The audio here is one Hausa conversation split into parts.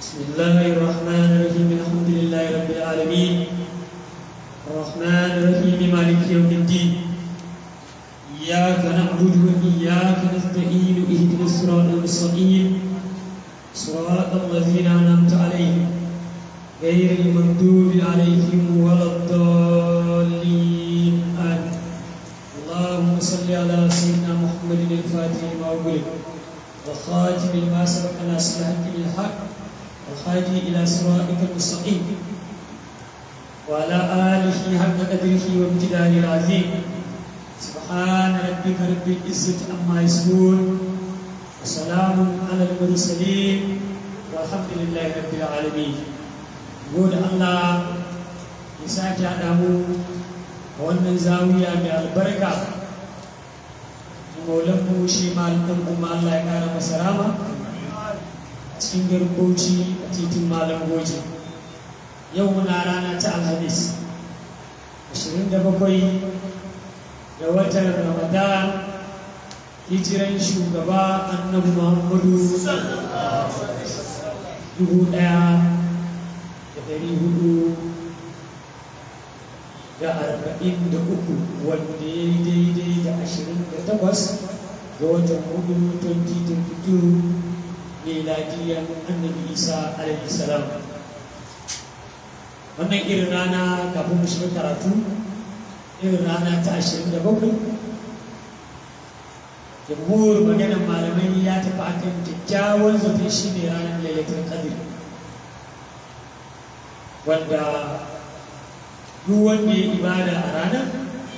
بسم الله الرحمن الرحيم الحمد لله رب العالمين الرحمن الرحيم مالك يوم الدين إياك نعبد وإياك نستعين اهدنا الصراط المستقيم صراط الذين أنعمت عليهم غير المغضوب عليهم ولا الضالين آمين اللهم صل على سيدنا محمد الفاتح لما أغلق والخاتم لما سبق ناصر الحق بالحق والهادي إلى صراطك المستقيم وعلى آله حق قدره وامتداد العظيم سبحان ربك رب العزة عما يصفون وسلام على المرسلين والحمد لله رب العالمين gode Allah ya sake haɗa mu a wannan zawiya mai albarka maulanmu shi malamin kuma Allah ya ƙara masa rama a cikin garkoci a titin malam goji yau muna rana ta alhamis 27 da watan ramadan hijiran shugaba annabi muhammadu dubu ɗaya da ɗari hudu da arba'in da uku wanda ya yi daidai da ashirin da takwas ga watan hudu 2022 miladiyan annabi isa alaihi salam wannan irin rana kafin mu shiga karatu irin rana ta ashirin da bakwai jamhur maganar malamai ya tafi akan kyakkyawan zafi shi ne ranar lailatul qadr wanda duk wanda ya ibada a ranar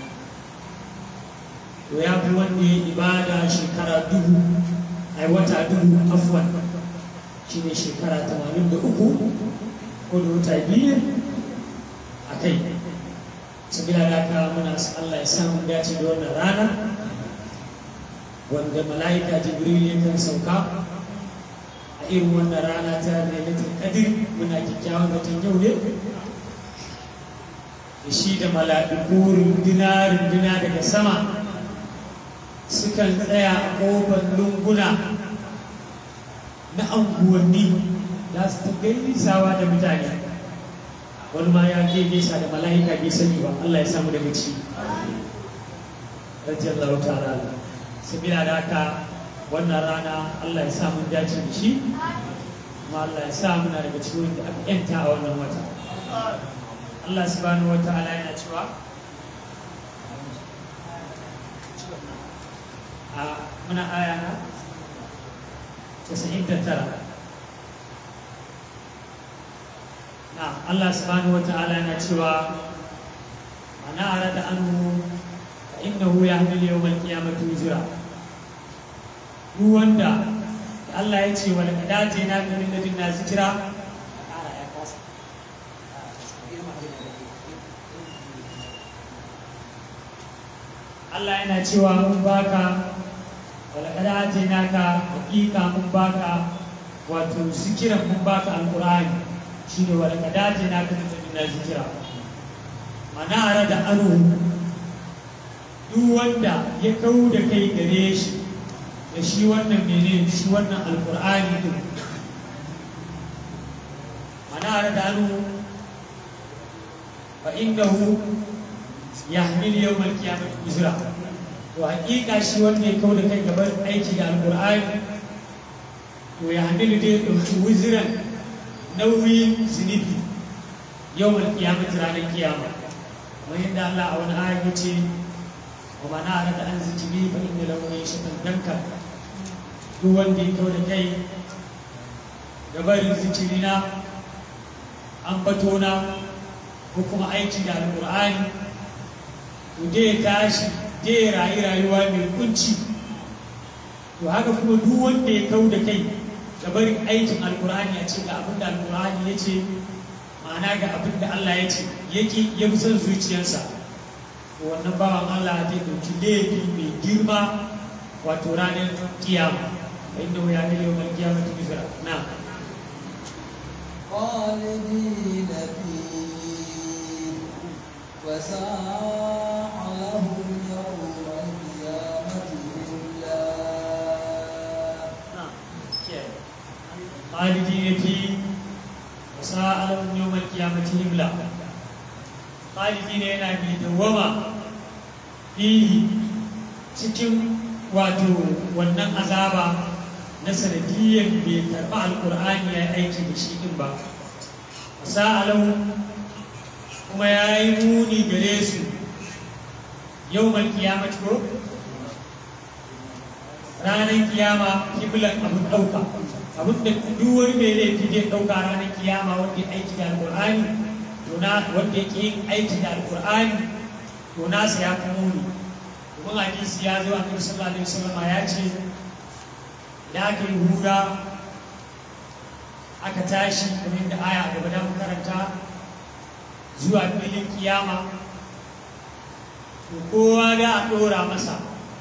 to ya fi wanda ya ibada shekara dubu a wata dubu afwan shi ne shekara tamanin da uku ko da wata biyu a kai sabila da ka muna Allah ya samu dace da wannan rana wanda mala'ika jibril ya kan sauka a irin wannan rana ta lailatul qadr muna kyakkyawan batun yau ne da shi da mala'iku runduna runduna daga sama sukan tsaya a kofar lunguna na anguwanni za su ta gaisawa da mutane wani ma ya ke nesa da mala'ika bai sani ba Allah ya samu daga ci radiyallahu ta'ala sabila da haka wannan rana Allah ya samu dace da shi kuma Allah ya sa muna daga cikin da aka yanta a wannan wata Allah subhanahu wa ta'ala yana cewa a muna aya na 99 na Allah subhanahu wa ta'ala yana cewa ana arada anhu fa innahu yahmil yawmal qiyamati wizra duk wanda Allah ya ce wal qadaje na min ladina zikra Allah yana cewa mun baka walakada ce naka hakika mun baka wato zikiran mun baka alqur'ani shine walakada ce naka da zikira mana ara da anu duk wanda ya kau da kai gare shi da shi wannan mene shi wannan alqur'ani din mana ara da anu fa innahu yahmil yawmal qiyamati wizra to hakika shi wanda ya kawo da kai gaban aiki da alqur'ani to ya hamilu dai dauki wizran nauyin zunubi yawmal qiyamati ranar kiyama kamar yadda Allah a wani aya ya ce wa mana arada an zikiri fa inna lahu ma'ishatan danka duk wanda ya kawo da kai gaban zikirina ambatona ko kuma aiki da alqur'ani zai tashi zai rayu rayuwa mai kunci to haka kuma duk wanda ya kau da kai ga barin aikin alkur'ani a cikin abin da alkur'ani ya ce ma'ana ga abin da Allah ya ce yake ya fi son zuciyarsa to wannan bawan Allah zai ɗauki laifi mai girma wato ranar kiyama inda ya ne yau mai kiyama ta bizira na خالدين فيه وساء لهم يوم القيامة إلا khalidi ne fi sa'alun yawmal qiyamati himla khalidi ne yana mai dawwama fihi cikin wato wannan azaba na sanadiyyar bai karɓi alƙur'ani ya aiki da shi ɗin ba sa'alau kuma ya yi muni gare su yau mal kiyamat ko ranar kiyama kiblan abin ɗauka abin da duk wani mai laifi zai ɗauka ranar kiyama wanda ya aiki da alƙur'ani to na wanda yake yin aiki da alƙur'ani to nasa ya fi muni domin hadisi ya zo annabi sallallahu alaihi wasallam ya ce da aka yi hura aka tashi kamar da aya a gaba da karanta zuwa filin kiyama to kowa da a ɗora masa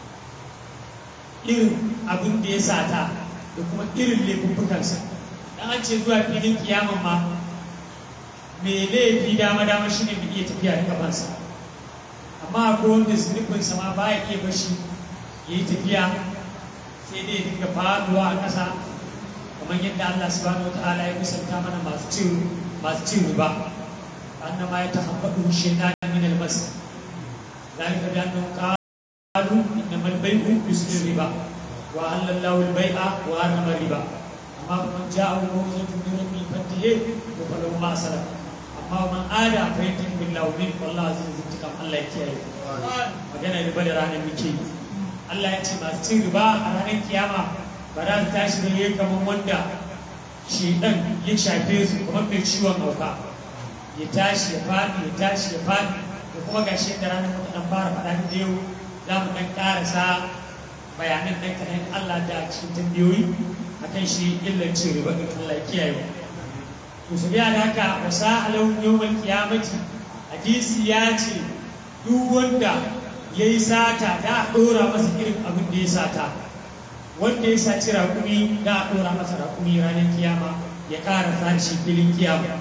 irin abin da ya sata da kuma irin laifuffukansa dan an ce zuwa filin kiyaman ma mai laifi dama dama shine bai iya tafiya da kafansa amma akwai wanda zunubinsa ma ba ya iya bashi ya yi tafiya sai dai dinga faduwa a ƙasa kamar yadda Allah subhanahu wataala ya kusanta mana masu cin masu cin riba annama ya tahabbadu shaytan min al-mas zalika bi annahum qalu innamal bay'u mislu riba wa halallahu al-bay'a wa harrama riba amma man ja'ahu mawzatun min rabbil fatihi wa falahu ma salaf amma man ada fa yatim billahi min wallahi azizun tikam Allah ya kiyaye magana riba da ranar muke yi Allah ya ce masu cin riba a ranar kiyama ba za su tashi da yayi kamar wanda shedan ya shafe su kamar mai ciwon hauka ya tashi ya faɗi ya tashi ya faɗi da kuma ga shi da ranar muka dan fara faɗa da yau za mu dan ƙarasa bayanan ɗan kaɗan Allah da cikin tambayoyi akan shi illar cin riba ɗin Allah ya kiyaye to su biya da haka wa sa'alau yawmal qiyamati hadisi ya ce duk wanda ya yi sata da a ɗora masa irin abin da ya sata wanda ya saci raƙumi da a ɗora masa raƙumi ranar kiyama ya ƙara sace filin kiyama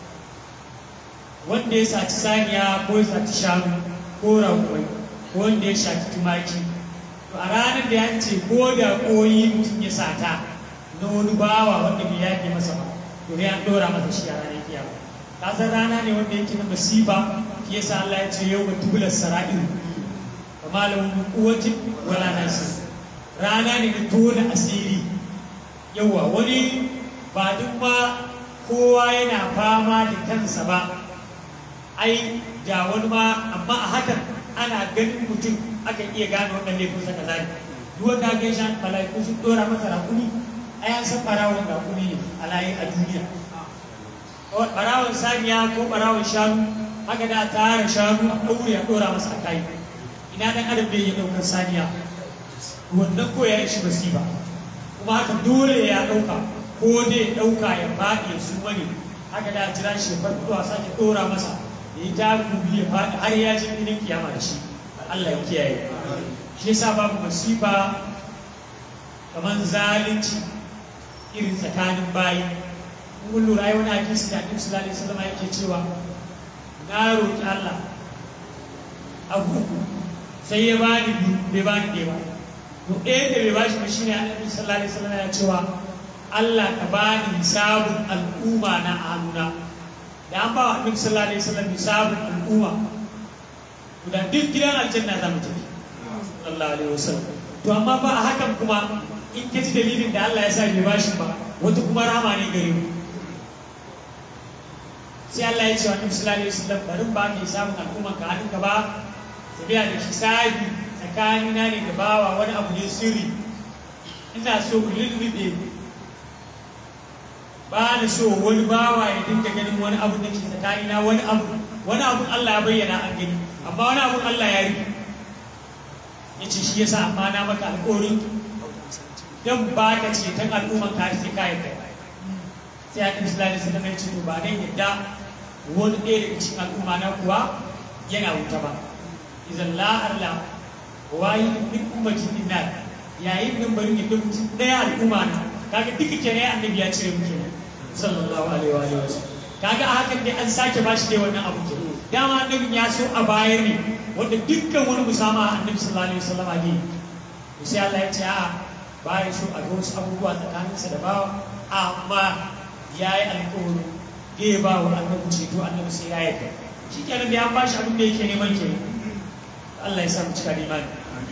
wanda ya saci saniya ko ya saci shanu ko raƙumai ko wanda ya shaki tumaki to a ranar da ya ce ko da koyi mutum ya sata na wani bawa wanda bai yaƙi masa ba to ya ɗora masa shi a ranar kiyama kasar rana ne wanda yake na masifa shi yasa Allah ya ce yau ga tubular sara'ir malam kuwatin wala nasi rana ne na tona asiri yawa wani ba duk ma kowa yana fama da kansa ba ai da wani ma amma a hakan ana ganin mutum akan iya gane wannan laifin sa kaza ne duk wanda ga shan malaiku sun dora masa rakuni ai an san barawon rakuni ne a layi a duniya barawon saniya ko barawon shanu haka da tara shanu a ɗaure a ɗora masa a kai ina dan adam bai ya ɗaukar saniya wannan ko ya shi basiba kuma haka dole ya ɗauka ko dai ɗauka ya faɗi ya suma ne haka da jira shi ya farko a sake ɗora masa ya yi takubi ya faɗi har ya ji filin kiyama da shi Allah ya kiyaye shi yasa babu masifa kamar zalunci irin tsakanin bayi mun lura wani hadisi da Annabi sallallahu alaihi wasallam yake cewa na roƙi Allah abu sai ya bani biyu bai bani ɗaya ba to ɗaya da bai bashi ba shine Annabi sallallahu alaihi wasallam ya cewa Allah ka bani hisabun al'umma na a hannuna da an ba wa Annabi sallallahu alaihi wasallam hisabun al'umma to da duk gidan aljanna za mu tafi sallallahu alaihi wasallam to amma ba a hakan kuma in ka ji dalilin da Allah ya sa bai bashi ba wata kuma rama ne gare mu sai Allah ya ce wa Annabi sallallahu alaihi wasallam barin ba ka samun al'umma ka hadin ka ba sabiya da hisabi tsakanina ne da bawa wani abu ne sirri ina so ku lullube ba na so wani bawa ya dinga ganin wani abu da ke tsakanina wani abu wani abu Allah ya bayyana an gani amma wani abu Allah ya rufe ya ce shi yasa amma na maka alƙawarin dan ba ka ce tan al'umman ka sai ka yadda sai a ɗin sulali su zama ce to ba dan yadda wani ɗaya daga cikin al'umma na kuwa yana wuta ba idan la arla wayi min ummatin dinnar yayin nan bari yadda mutum ɗaya al'umma na kaga duka kenan annabi ya cire muke sallallahu alaihi wa alihi wasallam kaga a hakan dai an sake bashi dai wannan abu ke dama annabin ya so a bayar ne wanda dukkan wani musama annabi sallallahu alaihi wasallam ne sai Allah ya ce a baya so a ga wasu abubuwa tsakaninsa da bawa amma ya yi alkawari zai ba wa annabi ceto annabi sai ya yarda shi kenan da ya ba shi abin da yake neman ke Allah ya sa mu cika da imani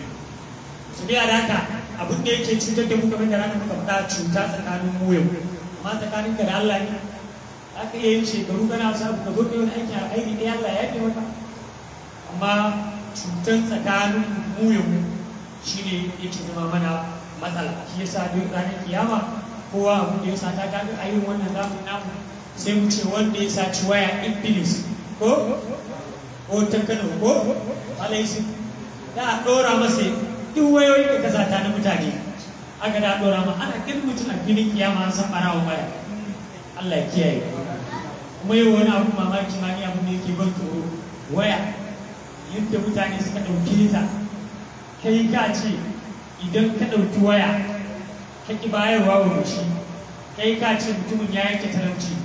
su biya da haka abin da yake cutar da mu kamar da ranar muka faɗa cuta tsakanin mu yau amma tsakanin ka da Allah ne aka iya yin shekaru kana sabu ka zo ka yi wani aiki a aiki ɗaya Allah ya fi maka amma cutar tsakanin mu yau shine yake zama mana matsala shi yasa duk ranar kiyama kowa abin da ya sata kaga a yin wannan zamu namu sai mu ce wanda ya saci waya iblis ko ko ta kano ko alaisi da a ɗora masa duk wayoyi da ka sata na mutane aka da ɗora ma ana kin mutum a filin kiyama an san ɓarawa waya Allah ya kiyaye kuma yau wani abu mamaki ma ni abin da yake ban tsoro waya yadda mutane suka ɗauke ta kai ka ce idan ka ɗauki waya ka ki bayarwa wa shi kai ka ce mutumin ya yanke talauci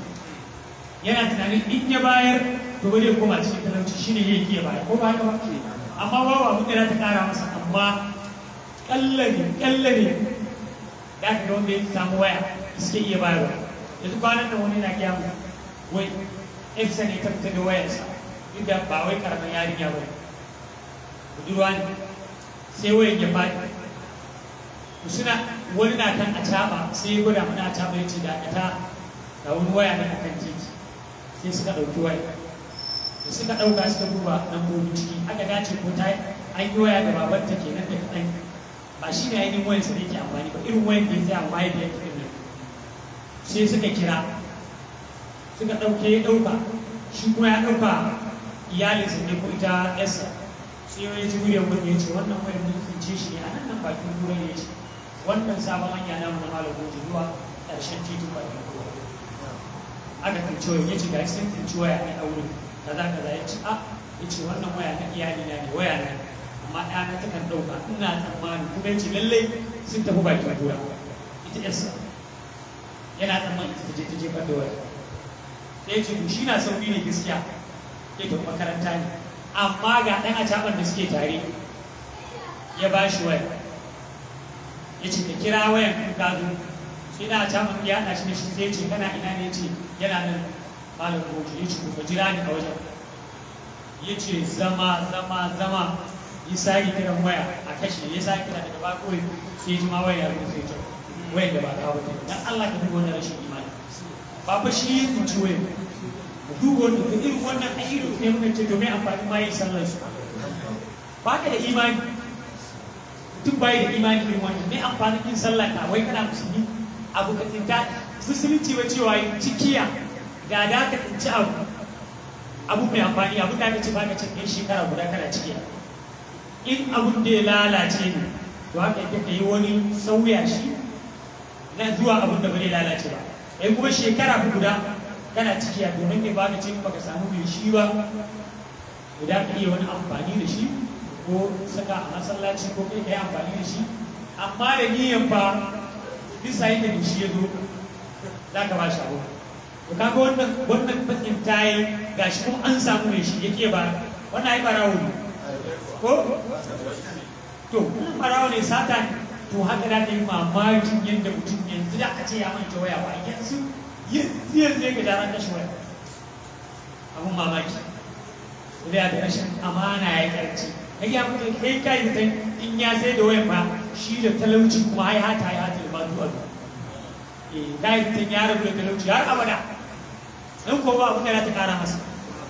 yana tunanin in ya bayar to ba zai koma cikin talauci shine ya yi bayar ko ba haka ba amma babu abin da za ta kara masa amma kallare kallare da ka ga wanda ya samu waya suke iya bayarwa yanzu kwanan nan wani na gaya mu wai efsa ne ta fita da wayarsa duk da ba wai karamin yarinya ba ne budurwa ne sai wayan ya faɗi suna wani na kan a caba sai ya gwada mana a caba ya ce da ta da wani waya ne a kan titi sai suka ɗauki waya da suka ɗauka suka duba lambobin ciki aka dace ko ta an yi waya da babanta kenan da kaɗan ba shi ne ainihin wayan sa da yake amfani ba irin wayan da ya tsaya amma yadda yake ɗin sai suka kira suka ɗauke ya ɗauka shi kuma ya ɗauka iyalinsa ne ko ita yarsa sai ya ji muryar wani ya ce wannan wayar mun tsince shi ne a nan nan bakin kura ne ya ce wannan sabon hanya na mu na malam goji zuwa ƙarshen titin bakin kura aka tsinci wayar ya ce ga sun tsinci waya ne a wurin kaza kaza ya ce a ya ce wannan waya na iyali na ne waya na amma ɗana ta kan ɗauka ina tsammani kuma ya ce lallai sun tafi bakin kura ita yarsa yana tsammani ita je ta jefar da waya sai ya ce shi na sauri ne gaskiya ya tafi makaranta ne amma ga ɗan acaɓar da suke tare ya ba shi waya ya ce ka kira wayan kun ka zo sai na acaɓar ya haɗa shi da shi sai ya ce kana ina ne ce yana nan malam goji ya ce ku jira ni a wajen ya ce zama zama zama ya sake kiran waya a kashe ya sake kira daga ba kawai sai ya ji ma waya ya rufe ta wayan da ba kawo ta dan Allah ka duba wannan rashin imani ba fa shi ya tsinci wayan duk wanda da irin wannan ayyukan ne muka ce domin amfani ma yin sallar su ba ka da imani mutum bai da imani irin wannan ne amfanin yin sallar ka wai kana musulmi abu ka tsinta musulunci ba cewa yin cikiya da da ka tsinci abu abu mai amfani abu da ka ce ba ka ce kai shekara guda kana cikiya in abun da ya lalace ne to haka yake ka yi wani sauya shi na zuwa abun da ba zai lalace ba ai kuma shekara guda kana ciki a domin ne ba ka ce baka samu mai shi ba guda ka iya wani amfani da shi ko saka a masallaci ko kai ka yi amfani da shi amma da niyan ba bisa yadda da shi ya zo za ka ba shi abu to kaga wannan wannan bakin tayi gashi kuma an samu mai shi yake ba wannan ai barawo ne ko to barawo ne sata ne to haka da ta yi mamakin yadda mutum yanzu da aka ce ya manta waya ba yanzu yanzu yanzu ya gada ran kashe waya abun mamaki da da rashin amana ya karci kai ya mutu kai kai da in ya sai da wayan ba shi da talauci kuma ai hata ya hata ba du'a eh dai tun ya rabu da talauci har abada in ko ba abun da ta kara masa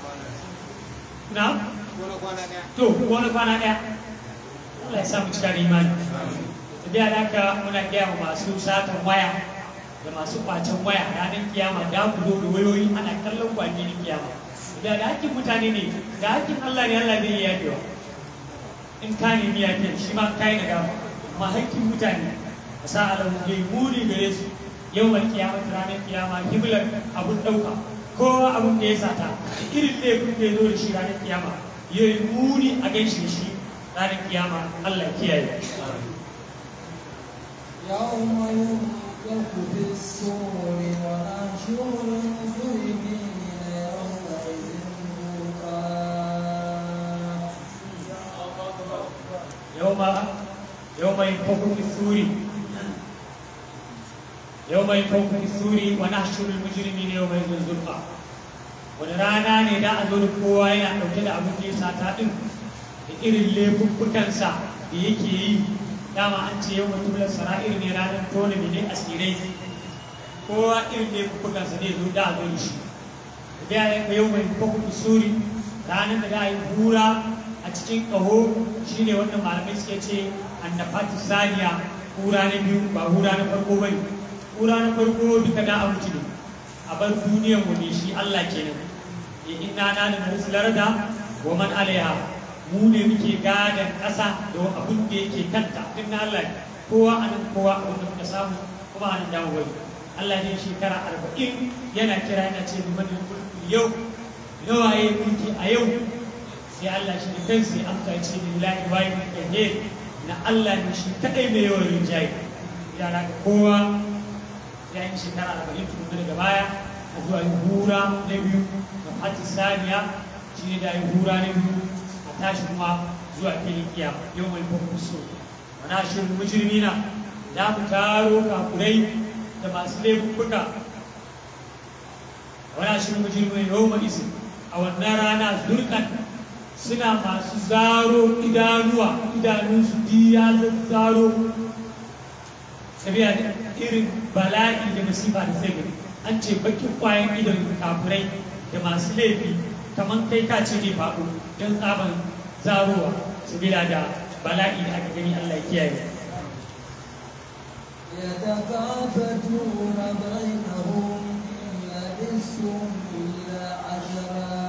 na to wani kwana daya Allah ya sa mu cika da imani da da haka muna gaya wa masu satan waya da masu kwacen waya ranar kiyama da ku zo da wayoyi ana kallon kwanye kiyama da da hakkin mutane ne da hakkin Allah ne Allah zai yi yafewa in ka nemi yafiyar shi ma kai na dama amma hakkin mutane a sa alamu zai muni gare su yau mai kiyama ranar kiyama himlar abun ɗauka kowa abun da ya sata irin laifin da ya zo da shi ranar kiyama ya yi muni a ganshi da shi ranar kiyama Allah ya kiyaye. يوم ينفخ في الصور ونحشر المجرمين يومئذ زرقا يوم يوم ينفخ في السور يوم ينفخ في السور ونحشر المجرمين يومئذ زرقا wani rana ne da a zo da kowa yana ɗauke da abin da ya sata ɗin da irin laifuffukansa da yake yi dama an ce yau mutum sara'ir ne ranar tona ne asirai kowa irin laifuffukansa ne zo da a zo da shi da ya yau mai kwakwai suri ranar da za a yi hura a cikin ƙaho shine wannan malamai suke ce annafati saniya hura na biyu ba hura na farko ba ne hura na farko duka da a mutu ne a bar duniyan mu ne shi Allah kenan ya inna na da narsilar da wa man alaiha mu ne muke gadon ƙasa da abin da yake kanta duk na Allah ne kowa a nan kowa abin da muka samu kuma a nan damu bari Allah ne shekara arba'in yana kira yana ce bi manin yau nawa ya mulki a yau sai Allah shi da kansa ya amsa ya ce lillahi wa ne na Allah ne shi kadai mai yawan rinjaye yana ga kowa ya yi shekara arba'in tun daga baya a zuwa yi hura na biyu da hati saniya shi ne da yi hura na biyu a tashi kuma zuwa filin kiyama yau mai kwakwa so wana shirin mujirmina za mu taro kakurai da masu laifuka wana shirin mujirmina yau mai izin a wannan rana zurkan suna masu zaro idanuwa idanunsu biya zaro sabiya da irin bala'i da masifa da sai gani an ce bakin kwayan idon kafurai da masu laifi kamar kai ka ce ne faɗo don tsaban zarowa sabila da bala'i da aka gani Allah ya kiyaye يتكافتون بينهم إن لبثتم إلا عشرا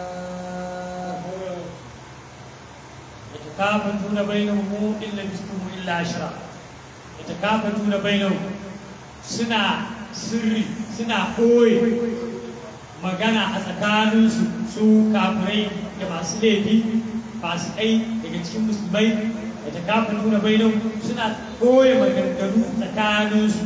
يتكافتون بينهم إن لبثتم إلا عشرا يتكافتون بينهم سنا sirri suna ɓoye magana a tsakaninsu su kafirai da masu laifi fasikai daga cikin musulmai da ta kafa nuna bainan suna ɓoye maganganu tsakaninsu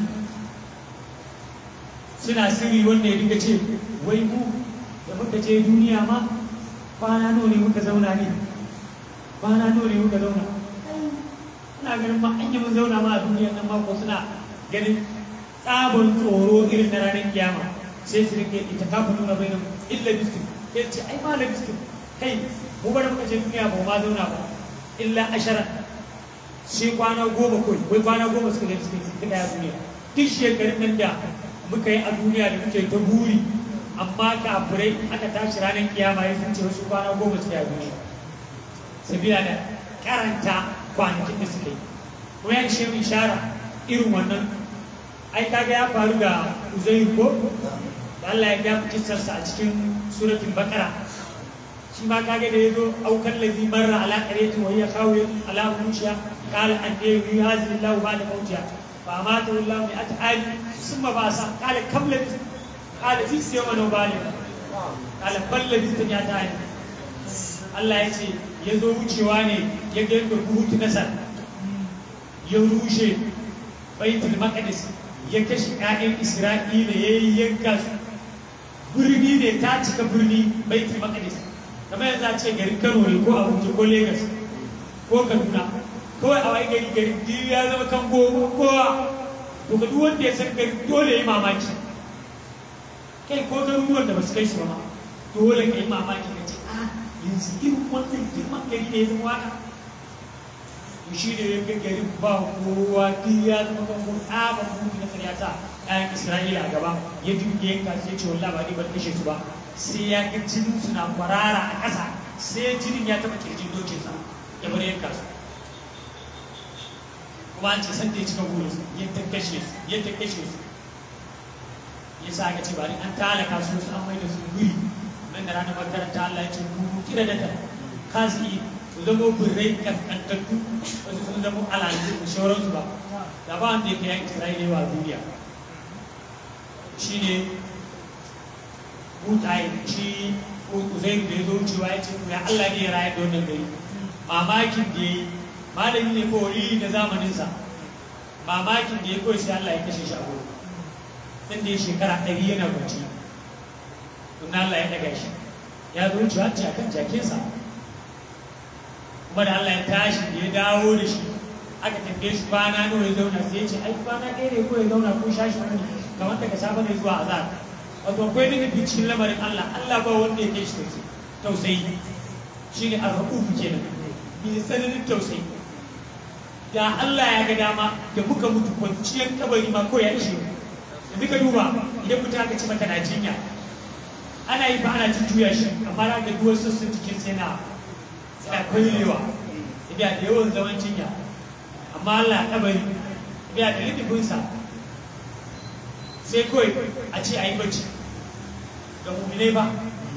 suna sirri wanda ya dinga ce wai mu da muka je duniya ma kwana nawa ne muka zauna ne kwana nawa ne muka zauna ina ganin ma an yi mun zauna ma a duniya nan mako suna ganin tsabon tsoro irin na ranar kiyama sai su rike ita kafa nuna bai nan illa bistin ya ce ai ma bistin kai mu bari muka je duniya ba ma zauna ba illa ashara sai kwana goma kawai wai kwana goma suka gani suka suka daya duniya duk shekarun nan da muka yi a duniya da muke ta buri amma kafirai aka tashi ranar kiyama ya sun ce wasu kwana goma suka yi a duniya sabila da karanta kwanakin da suka yi kuma ya ce ishara irin wannan ai kaga ya faru da uzairu ko da Allah ya ga kissarsa a cikin suratul baqara shi ma kaga da yazo aukan ladhi marra ala qaryati wa hiya khawiyat ala urushiha qala an yawi hadhihi Allah ba'da mawtiha fa amata Allah bi at'ali thumma ba'sa qala kam labis qala fi siyama bali qala bal labis ya ta'ali Allah ya ce ya zo wucewa ne ya ga yadda buhutu nasar ya rushe baitul maqdis ya kashe ƴaƴan Isra'ila ya yi yanka su birni ne ta cika birni baitul maqdis kamar yanzu a ce garin Kano ne ko Abuja ko Lagos ko Kaduna kawai a wai gari gari duk ya zama kan goma kowa to ga duk wanda ya san gari dole ya yi mamaki kai ko garuruwan da ba su kai su ba ma dole ka yi mamaki ka ce a yanzu irin wannan girman gari ne ya zama waka to shi ne ya garin ba kowa duk ya zama kan goma ɗaban mutu na karyata ɗayan Isra'ila a gaba ya duke yanka sai ce wallahi ba ni ban kashe su ba sai ya ga jinin su na kwarara a ƙasa sai jinin ya taɓa kirjin dokinsa ya bar yanka su kuma an ce san da ya cika burin su yadda kashe su yadda kashe su ya sa aka ce bari an talaka su su an maida su guri nan da ranar makaranta Allah ya ce ku kira da ta kasi su zama birrai kaskantattu wasu sun zama alalu da shauransu ba da ba wanda ya kai yan Isra'ila wa duniya shine mutaye shi Uzairu da ya zo cewa ya ce ya Allah ne ya rayar da wannan gari mamakin da ya yi malami ne ko wali da zamaninsa mamakin da ya koyi sai Allah ya kashe shi a gurin sai da ya shekara ɗari yana bacci tun Allah ya ɗaga shi ya zo wucewa ce akan jakinsa kuma da Allah ya tashi da ya dawo da shi aka tambaye shi kwana nawa ya zauna sai ya ce ai kwana ɗaya ne ko ya zauna ko shashi wani kamar daga safe ne zuwa azhar wato akwai nufi cikin lamarin Allah Allah ba wanda ya kai shi tausayi shi ne arhaɓufu kenan bi tsananin tausayi da Allah ya ga dama da muka mutu kwanciyar kabari ma ko ya ishe da muka duba idan mutum aka ci maka na jinya ana yi ba ana jujjuya shi amma na ga duwar sassan cikin sai na suna kwallewa tafiya da yawan zaman jinya amma Allah kabari tafiya da littafinsa sai kawai a ce a yi bacci ga mummune ba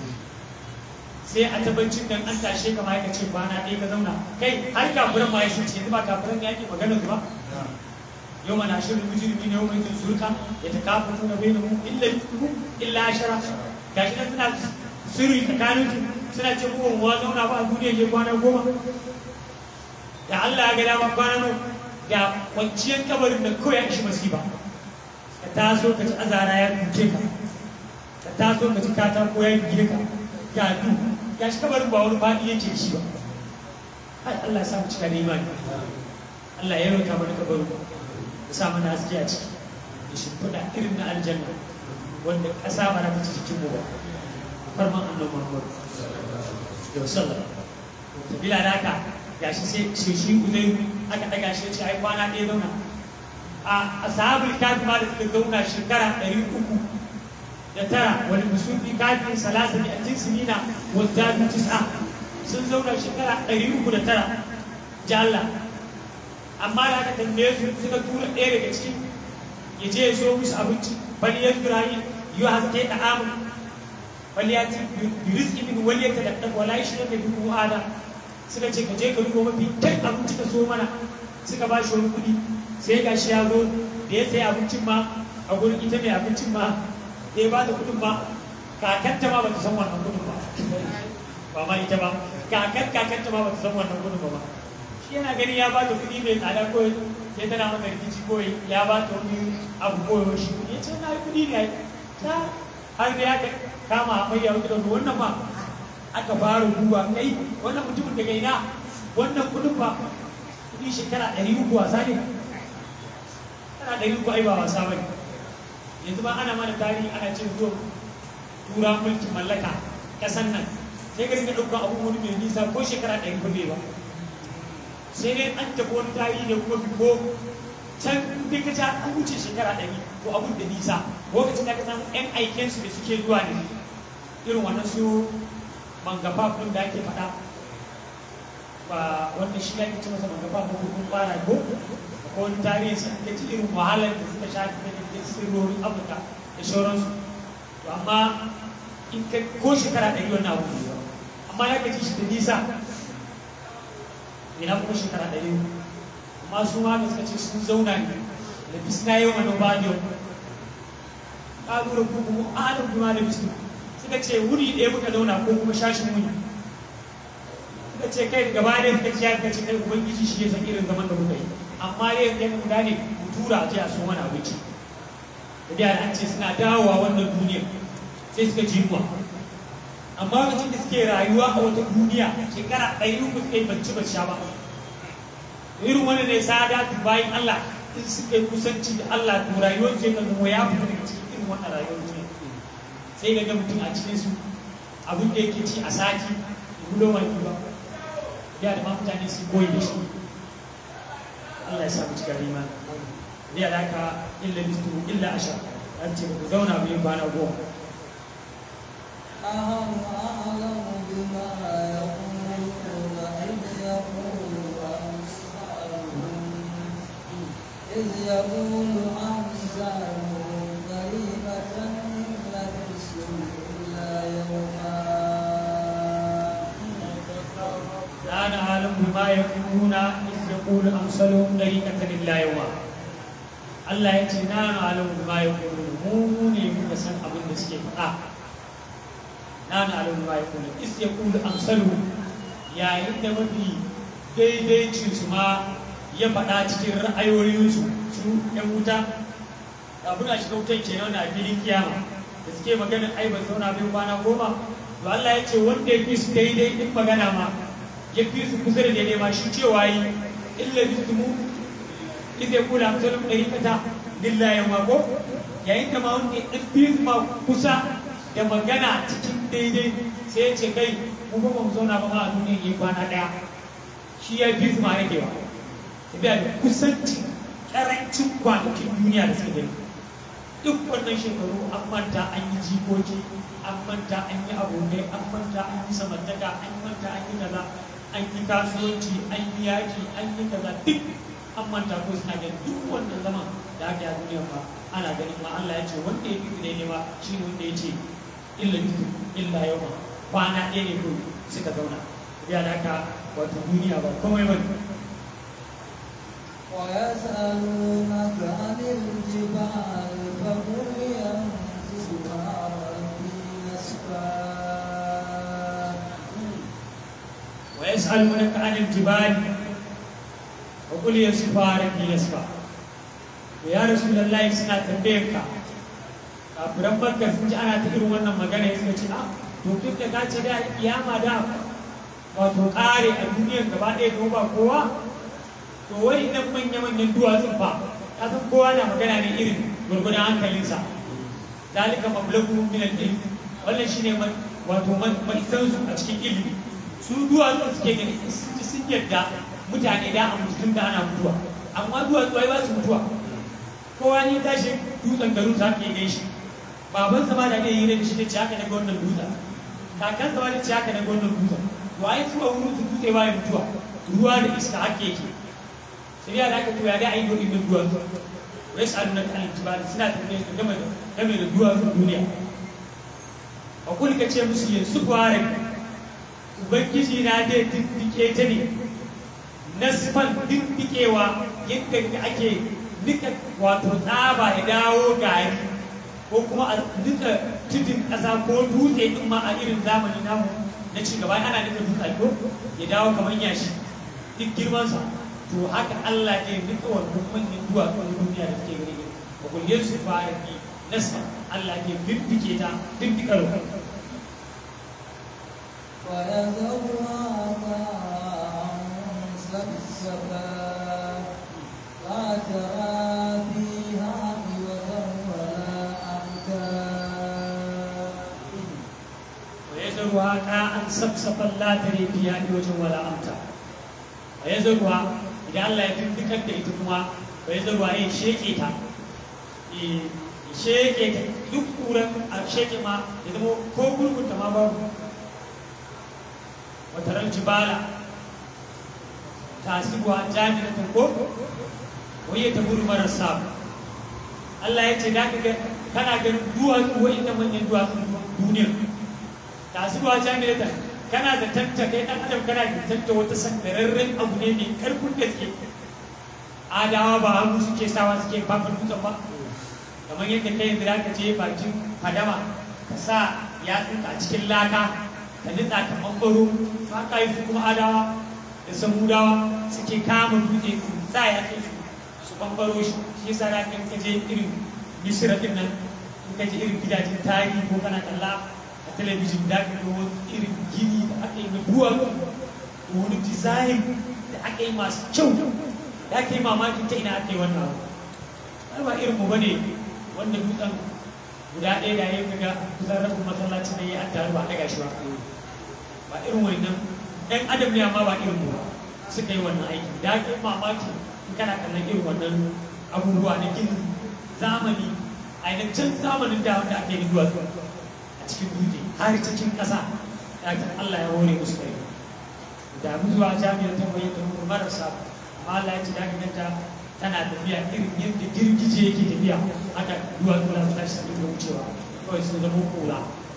sai a tabbacin dan an tashe ka ma ya ce kwana ɗaya ka zauna kai har kafuran ma ya sun ce yanzu ba kafuran ya ke maganar su ba yau mana shirin mujirmi ne yau mai jin surka ya ta kafa tuna bai mu illa illa ashara gashi nan suna sirri tsakanin su suna ce mu wa zauna ba a duniya ke kwana goma da Allah ya ga dama kwana nan da kwanciyar kabarin da kawai ya ishi masifa ka taso ka ci azara ya duke ka ka taso ka ci katako ya gire ka ga du ga shi kabarin ba wani faɗi yake shi ba ai Allah ya samu cika da imani Allah ya rauta mana kabarin ya sa mana haske a ciki ya shimfiɗa irin na aljanna wanda ƙasa ba na ta cikin mu ba farman annabi Muhammad yau sallah bila da haka gashi sai shi shi uzai aka daga shi ce ai kwana ɗaya zauna a ashabul kafi ma da suka zauna shekara ɗari uku da tara wani musulmi kafin salasa ne a tinsinina wadda tis'a sun zauna shekara ɗari uku da tara jalla amma da aka tambaye su suka tura ɗaya daga ciki ya je ya so musu abinci bali ya tura yi yi haske da amin bali ya ci birizki min wali ya tadaddaka wala shi ne bi ku ada suka ce ka je ka duba mafi kai abinci ka so mana suka ba shi wani kuɗi sai ga shi ya zo da ya sayi abincin ma a gurin ita mai abincin ma da ya ba ta kuɗin ma kakanta ma ba ta san wannan kuɗin ba ba ma ita ba kakan kakanta ma ba ta san wannan kuɗin ba ba shi yana gani ya ba ta kuɗi mai tsada ko sai tana masa rikici ko ya ba ta wani abu ko shi kuɗi ya ce na yi kuɗi ne ta har da ya kama hamayya wata da wannan ma aka fara duba kai wannan mutumin daga ina wannan kuɗin ba kuɗi shekara ɗari uku wasa ne kana ɗari uku ai ba wasa ba ne yanzu ba ana mana tarihi ana ce zuwa tura mulkin mallaka ƙasan nan sai ka rinka ɗaukar abubuwan mai nisa ko shekara ɗari ba bai ba sai dai an tafi wani tarihi da kuma ko can dai ka ja an wuce shekara ɗari ko abun da nisa lokacin da ka san yan aikensu da suke zuwa ne irin wannan su mangafa ɗin da ake faɗa ba wanda shi ake ce masa mangafa ko kun fara ko ko wani tarihi sun ga ci irin wahalar da suka shafi da ke sirrorin afirka da sauransu to amma in ka ko shekara ɗari wannan abu ne amma ya gaji shi da nisa ina kuma shekara ɗari amma su ma da suka ce sun zauna ne da bisna yau wani ba da ƙalurar ko kuma adam kuma da bisna suka ce wuri ɗaya muka zauna ko kuma shashin wuni suka ce kai gaba ɗaya suka ce ya suka ce kai ubangiji shi ya san irin zaman da muka yi amma dai ya mu gane mu tura a je a so mana abinci da da an ce suna dawowa wannan duniya sai suka ji yunwa amma lokacin da suke rayuwa a wata duniya shekara ɗari uku suka yi bacci bacci sha ba irin wani ne sada bayan Allah in suka yi kusanci da Allah to rayuwar su yakan zama ya fita daga cikin irin wannan rayuwar duniya sai ga ga mutum a cikin su abin da yake ci a sati gulo mai ba ya da ma mutane su koyi da shi Allah ya sa mu cikin rima da alaka illa bistu illa ashar an ce ku zauna mu yi kwana goma نحن أعلم بما يقولون إذ يقول أمثالهم إذ يقول أمثالهم قريبة إن لبثتم إلا يوما لا نعلم بما يقولون إذ يقول أمثلهم طريقة إلا يوما Allah ya ce na alamu bima ya kulu mu ne muka san abin da suke faɗa na na alamu bima ya kulu is ya kulu amsalu yayin da mafi daidaicin su ma ya faɗa cikin ra'ayoyinsu su ‘yan wuta abin a shiga wutan kenan na filin kiyama da suke maganin ai ba zauna bai kwana goma to Allah ya ce wanda ya fi su daidai din magana ma ya fi su kusa da daidai ma shi cewa yi illa bismu idza yaqulu amsalum dariqata lillahi ma ko yayin da ma wanda ya ɗan ma kusa da magana cikin daidai sai ya ce kai mu ba mu zauna ba ma a duniya yi kwana ɗaya shi ya fi ma rage ba tafiya da kusanci ƙarancin kwanakin duniya da suka gani duk wannan shekaru an manta an yi jikoki an manta an yi abokai an manta an yi samantaka an manta an yi kaza an yi kasuwanci an yi yaki an yi kaza duk an manta ko suna ganin duk wannan zaman da aka yi a duniya ba ana ganin ma Allah ya ce wanda ya fi ne ma shi ne wanda ya ce illa biyu illa yau ma kwana ɗaya ne kawai suka zauna ya da haka wato duniya ba komai ba ويسألونك عن الجبال فقل ينسفها ربي نسفا ويسألونك عن الجبال وقل ينسفها ربي نسفا ya rasulullahi suna tambayar ka kafiran bakka sun ji ana ta irin wannan magana ya suka ce a to duk da ka ce da kiyama da wato kare a duniyar gaba ɗaya ko ba kowa to wai idan manya-manyan duwatsun ba ka san kowa na magana ne irin gurgudan hankalinsa dalika mablagu min al-ilm wannan shine man wato man san su a cikin ilimi su duwatsun suke gani sun yadda mutane da a mutum da ana mutuwa amma duwatsu ai ba su mutuwa kowa ne tashi dutsen garin sa ke gaishe baban sa ma da ne yi da shi da ci haka daga wannan dutsen kakan sa ma da ci haka daga wannan dutsen to ai su a wurin su dutse ba ya mutuwa ruwa da iska haka yake sai ya da aka to ya da ai dole din duwatsu wai sa'adun nan kan jibal suna tafiya su game da game da duwatsun duniya a kuli ka ce musu yin su fara ubangiji na dai diddike ta ne nasfan diddikewa yadda ake nika wato tsaba ya dawo gari ko kuma a nika tudun ƙasa ko dutse din ma a irin zamani namu na ci gaba ana nika dutse ko ya dawo kamar yashi duk girmansa to haka Allah ne nika wannan manyan duwatsun duniya da suke gani ba kulliyar su fara bi nasfa Allah ne bibbike ta bibbikar ويذرها قاعا سبسبا لا ترى فيها عوجا ولا أمتا ويزرها كاء سبسبا لا تري فيها عوجا ولا أمتا ويزرها idan Allah ya tundukar da ita kuma bai zarwa ya sheke ta sheke ta duk kuran a sheke ma ya zama ko gurgunta ma babu wataran jibala tasibuwa jami'atan ko waye ta gudu marasa Allah ya ce da ka ga kana ganin duwatsu wa'inda manyan duwatsun duniya tasibuwa jami'atan kana da tanta kai dan adam kana da tanta wata sandararren abu ne mai karfin gaske adawa ba hannu suke sawa suke fafa dutsen ba kamar yadda kai yanzu da ka je bakin fadama ka sa yatsunka a cikin laka ka nitsa ka ɓangaro haka yi su kuma adawa da samudawa suke kama dutse su sa yatsun su su ɓangaro shi shi yasa da kan ka je irin misira din nan in ka je irin gidajen tarihi ko kana kalla a talabijin da ka ga wasu irin gini da aka yi na duwatsu da wani design da aka yi masu kyau da aka yi mamakin ta ina aka yi wannan abu ba irin mu bane wanda dutsen guda ɗaya da ya kaga kusan rabin masallaci da ya an taru ba a daga shi ba ba irin wannan ɗan adam ne amma ba irin mu ba suka yi wannan aiki da aka yi mamaki in kana kallon irin wannan abubuwa na gini zamani a yi can zamanin da wanda ake yi duwatsu a cikin dutse har cikin ƙasa da Allah ya hore musu kai da mu zuwa jami'ar ta bayyana mu marasa amma Allah ya ce da ganta tana tafiya irin yadda girgije yake tafiya haka duwatsu na su tashi sabbin da wucewa kawai sun zama kura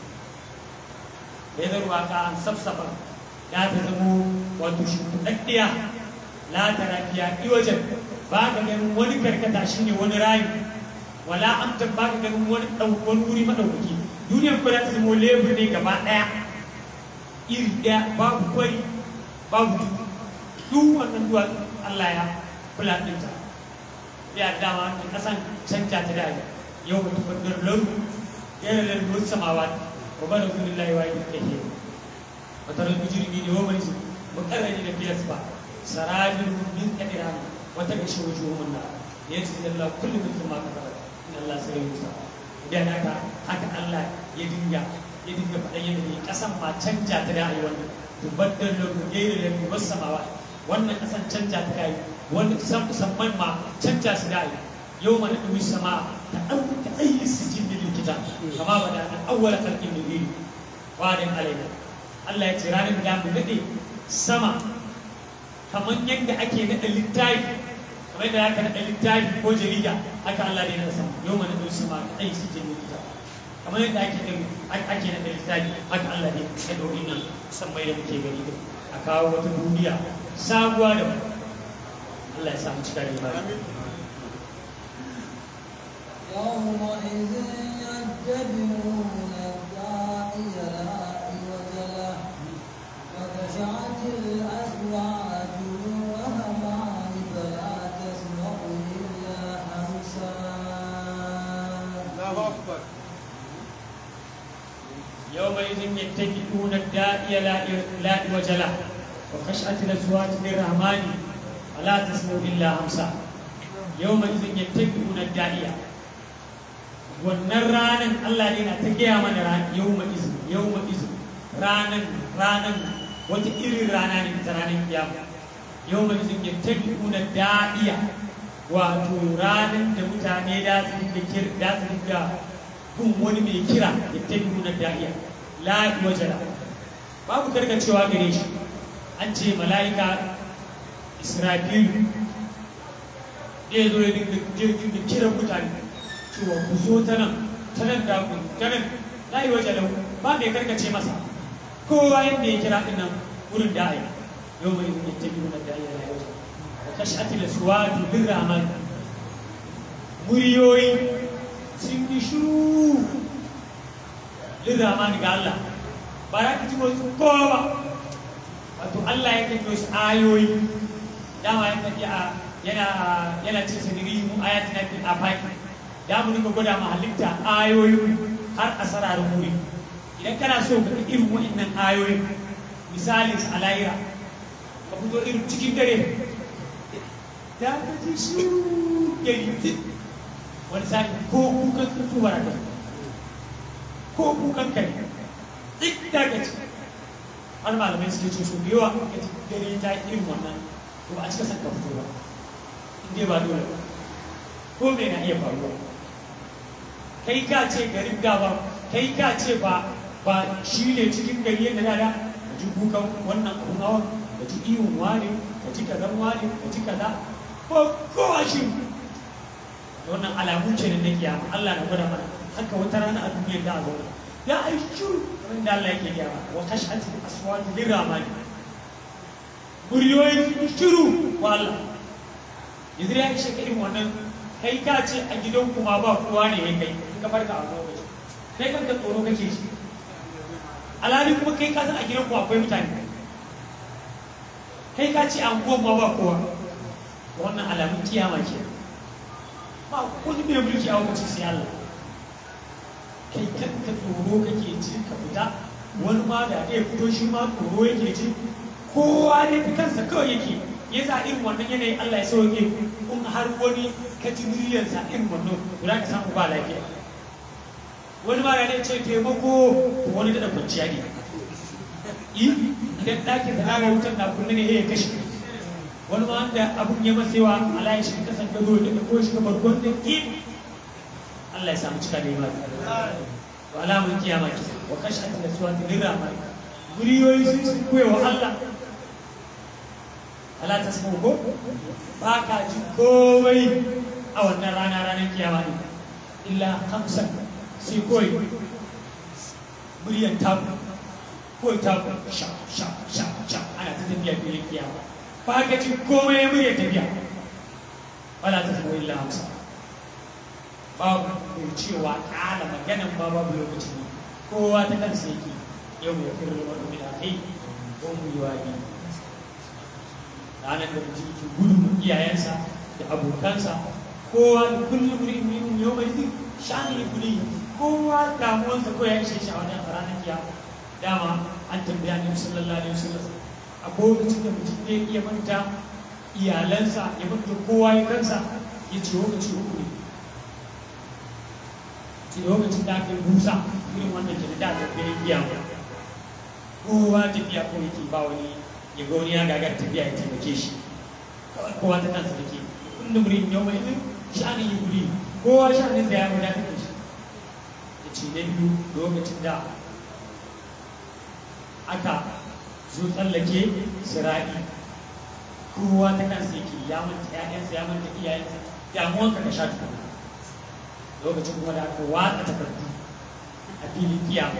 ya zarwa ka an safsafa ya ta zamo wato shimfiɗaɗɗiya la ta rafiya iwajen ba ka ganin wani karkata shine wani rayu wala amtan ba ka ganin wani wani wuri maɗaukaki duniyar kuma ta zama lebur ne gaba ɗaya iri ɗaya babu kwari babu tudu duk wannan duwatsu Allah ya kula ɗinta ya dama da ƙasan canja ta da yau ba tufaddar lauru yana da ruwan samawa wa ba da kudin layuwa ya ke ke wata rabu jirgi ne wa mai su mukarrani da biyas ba sarajin min kadira wata ga shi wajen wannan ya ce da Allah kullum mutum ma ka fara in Allah sai ya musa da haka haka Allah ya dinga ya dinga faɗa yadda ne ƙasan ma canja ta da ayi wannan tubaddal lahu ghayra lahu was samawa wannan ƙasan canja ta da yi wanda san musamman ma canja su da ayi yau mana ɗumi sama ta ɗauka ayi sijin da likita kama ba da an awwala kalkin da gini wadin alaina Allah ya ce ranar da mu daɗe sama kamar yadda ake naɗa littafi kamar yadda aka naɗa littafi ko jarida haka Allah ne na sama yau mana ɗumi sama ta ayi sijin da likita kamar yadda ake naɗa ake naɗa littafi haka Allah ne ya ɗauki nan san mai da muke gani a kawo wata duniya sabuwa da Allah ya samu cika da imani يومئذ يتبعون الداعي لا عوج له وخشعت الأصوات للرحمن فلا تسمع إلا همسا الله أكبر يومئذ يتبعون الداعي لا لا عوج له وخشعت الاصوات للرحمن فلا تسمع الا همسا يومئذ يتبعون الداعي wannan ranan Allah ne na ta gaya mana ran yawma izin yawma izin ranan ranan wata irin rana ne ta ranar kiyama yawma izin yattabi'una da'iya wato ranan da mutane da su dinga kir da su dinga kun wani mai kira yattabi'una da'iya la wajala babu karkacewa gare shi an ce mala'ika Israfilu zai zo ya dinga dinga kiran mutane cewa ku zo ta nan ta nan da ku ta nan la yi waje lau ba mai karkace masa kowa yadda ya kira ɗin nan wurin da ai yau mai yin yadda biyu na da ai la yi waje wa kashati da suwatu bin rahman muryoyi sun yi shuru bin rahman ga Allah ba za ka ji wasu kowa ba wato Allah ya kai wasu ayoyi dama ya faɗi a yana yana cin saniri mu ayatina fil afaqi da mu dinga gwada ma halitta ayoyi har a sararin wuri idan kana so ka ga irin wa'annan ayoyi misalin a layira ka fito irin cikin dare da ka ji shi gari wani sa'i ko kukan tsuntsu ba ka ko kukan kai duk da ka ci har malamai suke ce su da yawa ka ci dare ta irin wannan to ba a cika san ka fito ba in dai ba dole ba ko me na iya faruwa kai ka ce garin gaba kai ka ce ba ba shi ne cikin gari yadda da da ka ji kukan wannan abun hawan ka ji ihun wane ka ji kazan wane ka ji kaza ko kowa shi wannan alamu ce da na kiyama Allah na gwada mana haka wata rana a duniyar da a zauna ya ai shuru kamar da Allah yake gaya wa kashati aswatu lirrahmani muryoyin shiru wa Allah yanzu ya ishe ka irin wannan kai ka ce a gidan kuma ba kowa ne ya kai in ka farka a lokaci kai kanka tsoro kake shi alhali kuma kai ka san a gidan kuma akwai mutane kai ka ce an goma ba kowa wannan alamun kiyama ke ba wani mai mulki a lokaci sai Allah kai kanka tsoro kake ji ka fita wani ma da ya fito shi ma tsoro yake ji kowa ne ta kansa kawai yake ya sa irin wannan yanayi Allah ya sauke in har wani ka ji muryarsa irin wannan to za ka samu ba lafiya wani ma da ne ce taimako to wani da kwanciya ne yi idan ɗakin da ana wutar na kunne ne ya kashe wani ma wanda abun ya masewa Allah ya shi kasan gado da ko shi kamar gwanda ki Allah ya samu cika da imani to alamun kiyama ki wa kashatu da suwati lirama muryoyi sun sun koyewa Allah Allah ta samu ko ba ka ji komai a wannan rana ranar kiyama ne illa hamsan sai kawai muryar taku kawai taku sha sha sha sha ana ta tafiya filin kiyama ba ka ji komai muryar tafiya wala ta samu illa hamsan babu mai cewa kala maganan ba babu lokaci ne kowa ta kansa yake yau ya fi ruwa da mina kai ko mu yi wani ranar da mutum ke gudun iyayensa da abokansa kowa da kullum mutum yin yau mai zai shani ya kuli kowa damuwansa ko ya ishe shi a wajen ranar kiyama dama an tambaya ne sallallahu alaihi wasallam a lokacin da mutum zai iya manta iyalansa ya manta kowa ya kansa ya ce lokaci uku ne shi lokacin da aka yi busa irin wannan ke da aka filin kiyama kowa tafiya ko yake ba wani ya ga wani ya gagar tafiya ya taimake shi kawai kowa ta kansa take kullum murin yau mai zai sha'anin yi guri kowa sha'anin da ya wadatar da shi ya ce na biyu lokacin da aka zo tsallake sira'i kowa ta kansa yake ya manta ƴaƴansa ya manta iyayensa damuwanka ka sha tukuna lokacin kuma da aka watsa takardu a filin kiyama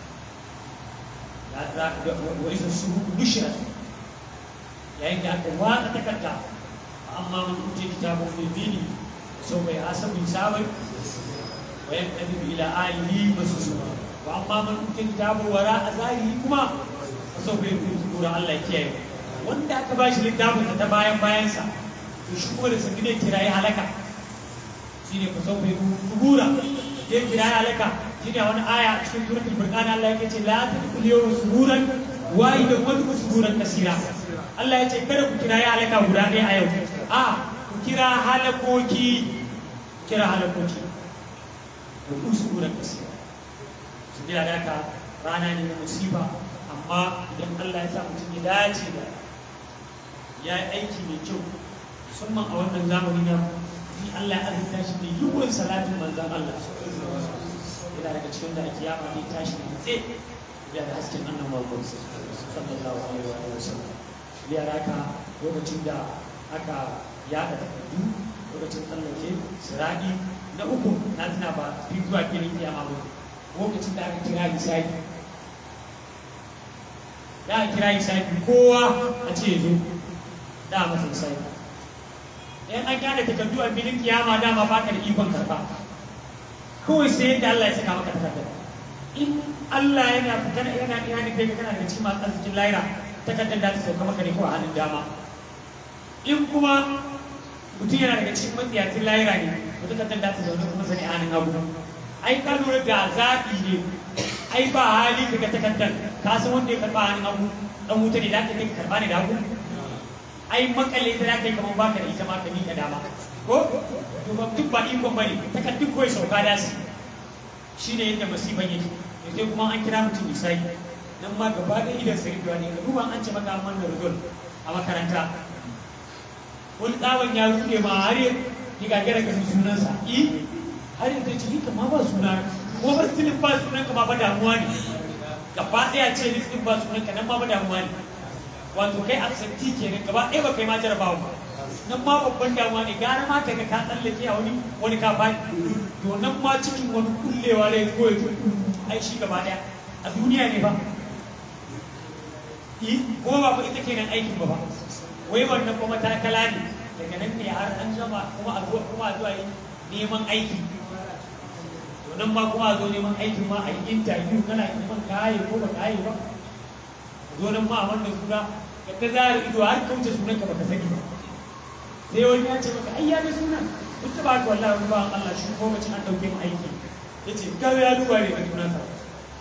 ya za ka ga wani sun su bushira yayin da aka watsa takarda amma man kuce kitabun bilbini sau bai asabu sabai wa yanqalibu ila alihi masrura wa amma man kuce kitabun wara a zahiri kuma sau bai rubuta Allah ya kiyaye wanda aka bashi littafin ta bayan bayansa to shi kuma da sun ne kirayi halaka shine ku sau bai kubura ya kirayi halaka shine wani aya a cikin suratul furqan Allah yake ce la tadkhulu yawma suburan wa idan wani suburan kasira Allah ya ce kada ku kirayi halaka guda ɗaya a yau a ku kira halakoki kira halakoki ku suburan kasira su jira da haka rana ne na musiba amma idan Allah ya sa mutum ya dace da ya yi aiki mai kyau musamman a wannan zamani na ni Allah ya azurta shi da yiwuwar salatin manzan Allah yana daga cikin da ake yama ne tashi da tse ya da hasken annan Muhammad sallallahu alaihi wa sallam ya raka lokacin da aka yada takardu lokacin tsallake siradi na uku na tuna ba fi zuwa filin kiyama ba lokacin da aka kira misali da aka kira misali kowa a ce zo da masa misali in an gane takardu a filin kiyama dama ba ka da ikon karba kawai sai yadda Allah ya saka maka takardar in Allah yana kana yana yana kai ka kana da cikin masu arzikin laira takardar da ta sauka maka ne ko a hannun dama in kuma mutum yana daga cikin matsiyacin laira ne to takardar da ta zaune kuma sani a hannun hagu ai ka lura ga zaɓi ne ai ba hali daga takardar ka san wanda ya karba a hannun hagu dan wuta ne da ka kai ka karba ne da hagu ai makalle ta da kai kamar baka da ita ma ka miƙa dama ko to ba duk ba ikon bane takardun kawai sauka da su shine yadda masifan yake sai kuma an kira mutum misali nan ma gaba da idan sai ruwa ne ruwan an ce maka amman da rudol a makaranta wani tsawon ya rude ma har ya gagara ka san sunansa i har yanzu ce ni kama ba suna kuma ba stilin ba sunan ka ma ba damuwa ne gaba ɗaya ce listin ba sunan ka nan ma ba damuwa ne wato kai absenti kenan gaba ɗaya ba kai ma jarabawa ba nan ma babban damuwa ne gara ma ka ga ka tsallake a wani wani ka ba to nan ma cikin wani kullewa ne ko ya ai shi gaba ɗaya a duniya ne ba ko ba ba ita kenan aikin ba ba wai wannan kuma takala ne daga nan ne har an gama kuma a zuwa kuma a zuwa yi neman aiki to nan ma kuma a zo neman aikin ma a yi interview kana neman kaye ko ba kaye ba zo nan ma a wannan suna ka ta zara ido har kauce sunan ka baka sani ba sai wani ya ce maka ai ya ga sunan duk da ba ka wallahi wani bawan Allah shi ko mace an dauke mu aiki yace kawai ya duba ne ga sunan sa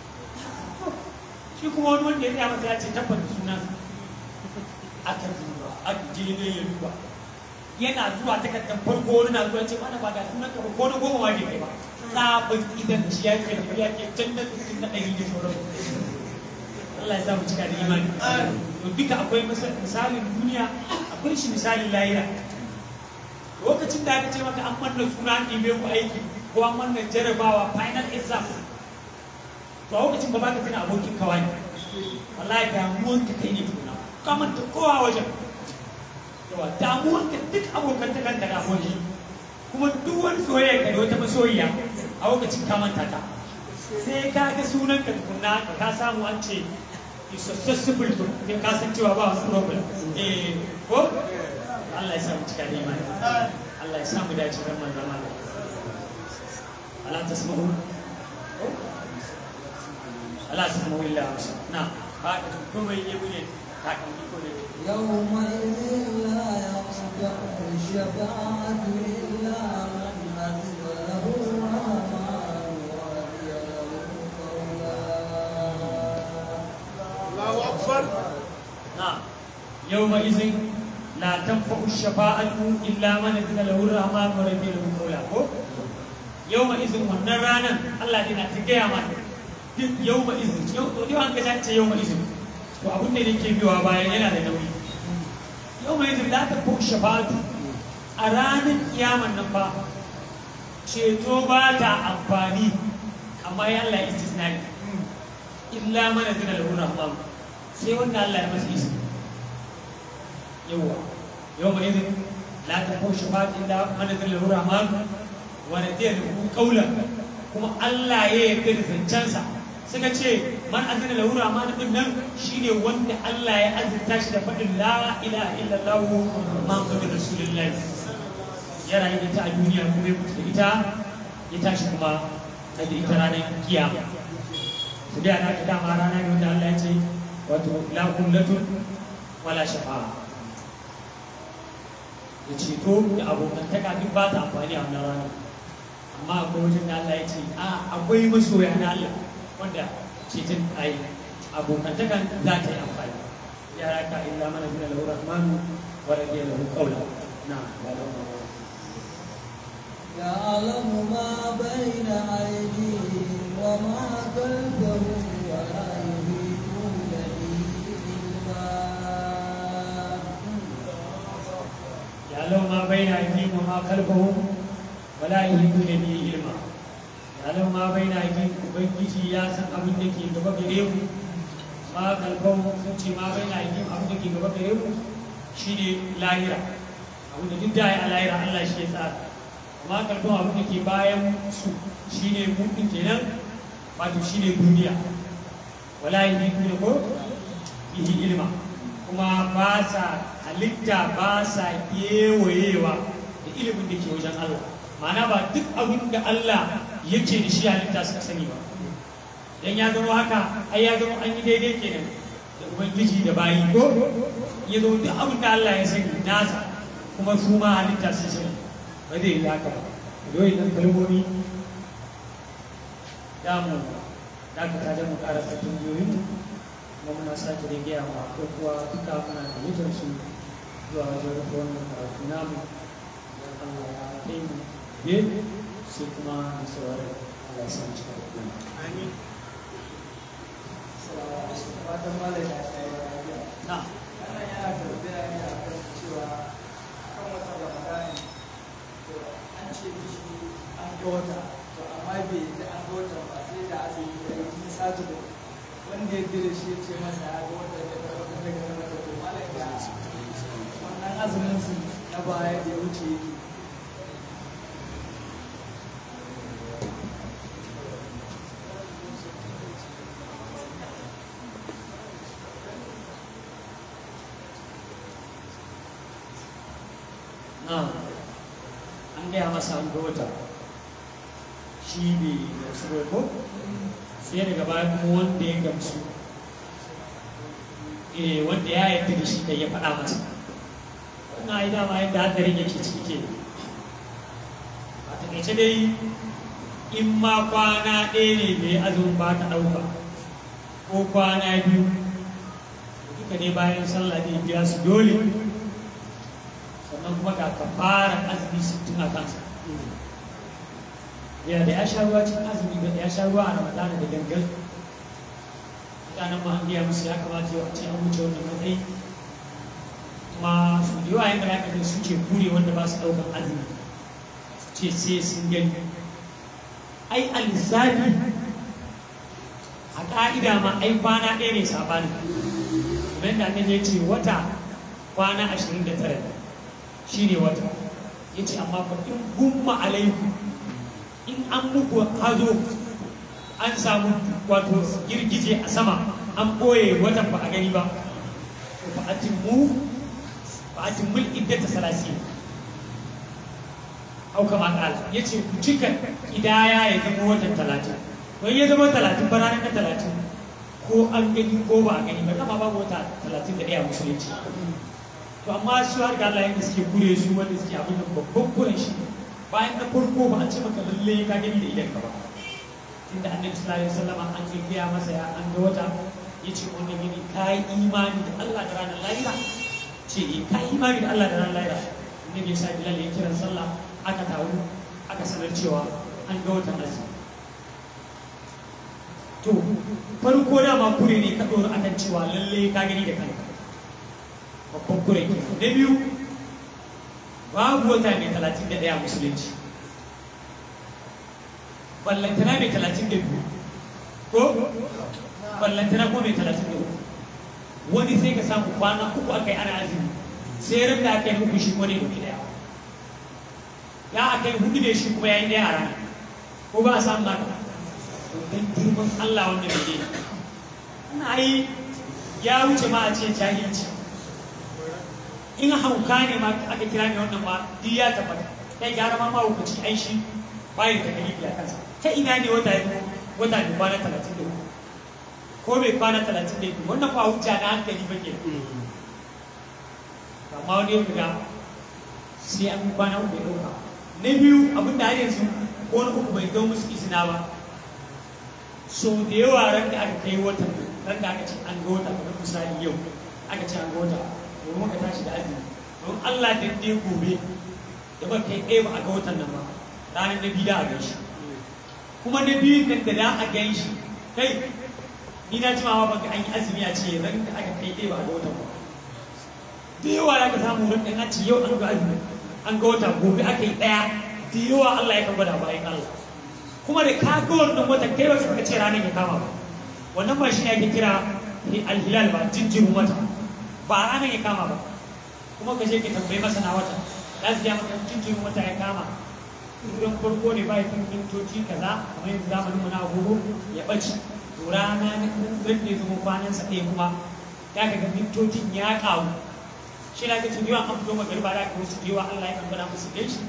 shi kuma wani wanda ya tsaya masa ya ce tabbata sunan sa aka duba aka je ne ya duba yana zuwa takardar farko wani na zuwa ce mana ba ga sunan ka ba ko na goma ma bai kai ba tsabin idan shi ya kai ya ke can da na ɗari da sauran Allah ya sa mu cika da imani to duka akwai misalin duniya akwai shi misalin lahira lokacin da aka ce maka an manna suna an ɗibe ku aiki ko an manna jarabawa final exam to a lokacin ba ba ka tuna abokin kawai wallahi damuwan ka kai ne tuna ka manta kowa wajen yawa damuwan ka duk abokan ta kanka da aboki kuma duk wani soyayya ka da wata masoyiya a lokacin ka manta ta sai ka ga sunan ka tukunna ka samu an ce is accessible to kai ka san cewa ba wasu problem eh ko Allah ya sa mu cika da imani Allah ya sa mu dace ran manzon Allah ala tasma'u ala tasma'u illa amsa na ba ka kuma yi ne ka kan ko ne يومئذ لا يصدق الشفاعة إلا من أذن له الرحمن ورضي له قولا نعم يومئذ لا تنفع الشفاعة إلا من أذن له الرحمن ورضي له قولا yau ma izin wannan ranar Allah ne na ta gaya mana duk yau ma izin yau to dai an ga ce yau ma izin to abin da yake biyowa bayan yana da nauyi yau ma izin la ta ko shafatu a ranar kiyaman nan ba ceto ba ta amfani amma ya Allah istisnai illa mana zina lahu rahman sai wanda Allah ya masa izini yawa yau ma izin la ta ko shafatu illa mana zina lahu rahman wa radiya lahu qawlan kuma Allah ya yarda da zancensa suka ce man azina lahu rahman din nan shine wanda Allah ya azurta shi da faɗin la ilaha illallah muhammadur rasulullahi ya rayu da ita a duniya kuma ya mutu da ita ya tashi kuma a da ita ranar kiyama su da ana ta dama rana ne wanda Allah ya ce wato la kullatun wala shafa'a da ceto da abokantaka duk ba ta amfani a wannan rana amma akwai wajen da Allah ya ce a akwai masoya na Allah wanda ceton ai abokantakan za ta yi amfani ya raka illa mana bin lahu rahmanu wa radiya lahu qawla na يعلم ما بين أيديهم وما خلفهم ولا يحيطون به علما يعلم ما بين أيديهم وما خلفهم ولا يحيطون به علما يعلم ما بين أيديهم ubangiji ya san abin da ke gaba gare mu ma kalbon sun ce ma bai na aidihim abin da ke gaba gare mu shine lahira abin da duk da ya a lahira Allah shi ya tsara amma kalbon abin da ke bayan su shine mu din kenan wato shine duniya wala yuhituna ko bihi ilma kuma ba sa halitta ba sa kewayewa da ilimin da ke wajen Allah ma'ana ba duk abin da Allah yake da shi halitta suka sani ba dan ya zama haka ai ya zama an yi daidai kenan da ubangiji da bayi ko ya zama duk abin da Allah ya sani nasa kuma su ma halitta sun sani ba zai yi haka ba dole nan kalmomi da mu da ka da mu karasa tunjiyoyin mu kuma muna sake da gaya ma ko kuwa duka muna da mutum su zuwa wajen rufe wannan karatu namu idan Allah ya kai mu be sai kuma da saurari Allah ya san cika da kuma Amin. Fatan malam ya tsaye lafiya. na Wannan yana tambaya ne a kan cewa kan wata Ramadani to an ce mishi an ga wata to amma bai da an ga wata ba sai da azumi da yi sati da wanda ya dire shi ya ce masa ya ga wata da wata daga nan wata to malam ya wannan azumin su na baya da ya wuce yake na an gaya masa an ga wata shi bai gamsu ba ko sai daga baya kuma wanda ya gamsu eh wanda ya yarda da shi da ya faɗa masa wannan ai dama yadda hadarin yake ciki ke a takaice dai in ma kwana ɗaya ne mai azumin ba ta ɗauka ko kwana biyu duka ne bayan sallah ne biya su dole sannan kuma ga kafara azumi sittin a kansa ya da ya sha ruwa cikin azumi da ya sha ruwa a ramadana da gangan mutanen ma an gaya musu ya kamata yau a ce an wuce wannan matsayi kuma su da yawa yadda ya kaje suke kure wanda ba su ɗaukan azumi su ce sai sun gani ai a lissafi a ƙa'ida ma ai kwana ɗaya ne saɓani kamar yadda annabi ya ce wata kwana ashirin da tara ne shi ne wata ya ce amma fa in gumma alaiku in an muku hazo an samu wato girgije a sama an ɓoye watan ba a gani ba to fa atimmu fa atimmul iddata salasi au kama kala ya ce ku cika idaya ya zama watan talatin don ya zama talatin ba ranar na talatin ko an gani ko ba a gani ba dama babu wata talatin da ɗaya musulunci to amma su har ga Allah yadda suke kure su wanda suke abin da babban kuren shi bayan na farko ba a ce maka lalle ka gani da idan ka ba inda annabi sallallahu alaihi wasallam an ce gaya masa ya an ga wata yace wannan gini kai imani da Allah da ranar lahira ce eh kai imani da Allah da ranar lahira annabi ya sa Bilal ya kira sallah aka taru aka sanar cewa an ga watan azumi to farko dama kure ne ka ɗora akan cewa lalle ka gani da kanka babban kure ke na biyu babu wata mai talatin da ɗaya musulunci ballantana mai talatin da biyu ko ballantana ko mai talatin da uku wani sai ka samu kwana uku aka yi ana azumi sai ran da aka yi uku shi ko ne ɗauki ɗaya ya aka yi hudu da shi kuma ya yi ɗaya a rana ko ba a samu haka don girman Allah wanda bai daina ina yi ya wuce ma a ce jahilci in hauka ne ma aka kira ne wannan ma duk ya tabbata kai gyara ma mahaukaci ai shi bayan da kalifi a kansa ta ina ne wata ya wata ne kwana talatin da uku ko bai kwana talatin da uku wannan ba hujja na hankali ba ke amma wani yau da sai an kwana uku ya ɗauka na biyu abin da har yanzu ko na uku bai zo musu izina ba so da yawa ran da aka kai watan ran da aka ce an ga wata kamar misali yau aka ce an ga wata domin muka tashi da azumi don Allah da dai gobe da ba kai ɗaya ba a ga watan nan ba ranar na biyu da a ganshi kuma na biyu nan da da a ganshi kai ni na ji ma ba ga an yi azumi a ce ran da aka kai ɗaya ba a ga watan ba da yawa ya ka samu ran da an ce yau an ga azumi an ga wata gobe aka yi ɗaya da yawa Allah ya kan gwada bayan Allah kuma da ka ga wannan wata kai ba ka ce ranar ya kama ba wannan ba shi ne ake kira alhilal ba jinjirin wata ba ranar ya kama ba kuma ka je ka tambayi masana wata za su ja maka jinjirin wata ya kama idan farko ne ba ya kan mintoci kaza kamar yanzu zamanin mu na agogo ya ɓace to rana ne zan ne zama kwanan sa ɗaya kuma ya ka ga mintocin ya ƙaru shi na ga tun yawan an fito magariba da ka wasu yawa Allah ya kan gwada musu ɗaya shi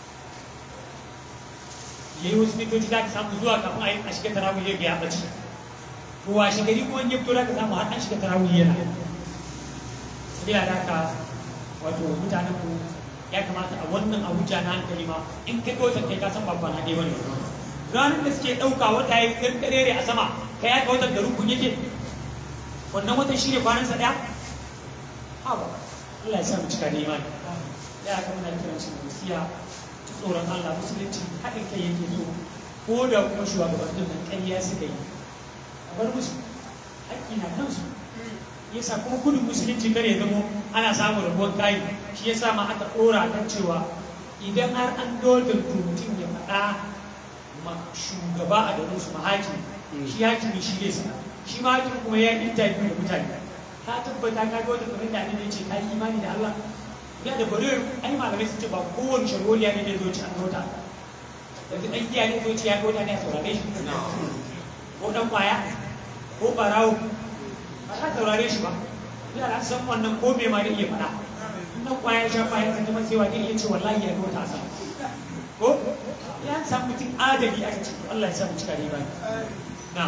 ya yi wasu mintoci za ka samu zuwa kafin a yi a shiga tarawih ya ga ya ɓace to washe gari kuma in ya fito za ka samu har an shiga tarawih yana sabila da haka wato mutanen ku ya kamata a wannan abuja na hankali ma in ka ga watan kai ka san babban haɗe bane ranar da suke ɗauka wata ya yi ƙarƙarere a sama ka ya ga watan da rukun yake wannan watan shi ne kwanansa ɗaya ha ba Allah ya sa mu cika da imani ya aka muna kiran su musiya ta tsoron Allah musulunci haɗin kai yake so ko da kuma shugabannin nan ƙarya suka yi a bar musu haƙƙi na kansu yasa kuma gudun musulunci kar ya zamo ana samun rabuwar kayi shi yasa ma aka ɗora kan cewa idan har an dole mutum ya faɗa ma shugaba a garin su mahaki shi hakimi shi ne sa shi ma hakimi kuma ya yi interview da mutane ka tabbata ka ga wata kamar da ne ce ka yi imani da Allah ya da bari ai malamai sun ce ba kowane sharholiya ne da zo ci an gauta yanzu ɗan giya ne zo ci ya gauta ne a saurare shi ko ɗan kwaya ko ɓarawo ba za taurare shi ba ina da san wannan ko me ma da iya faɗa nan kwaya sha kwaya sun zama sai wani iya ce wallahi ya ga wata sa ko ya san mutum adali aka ce Allah ya sa mu cika riba na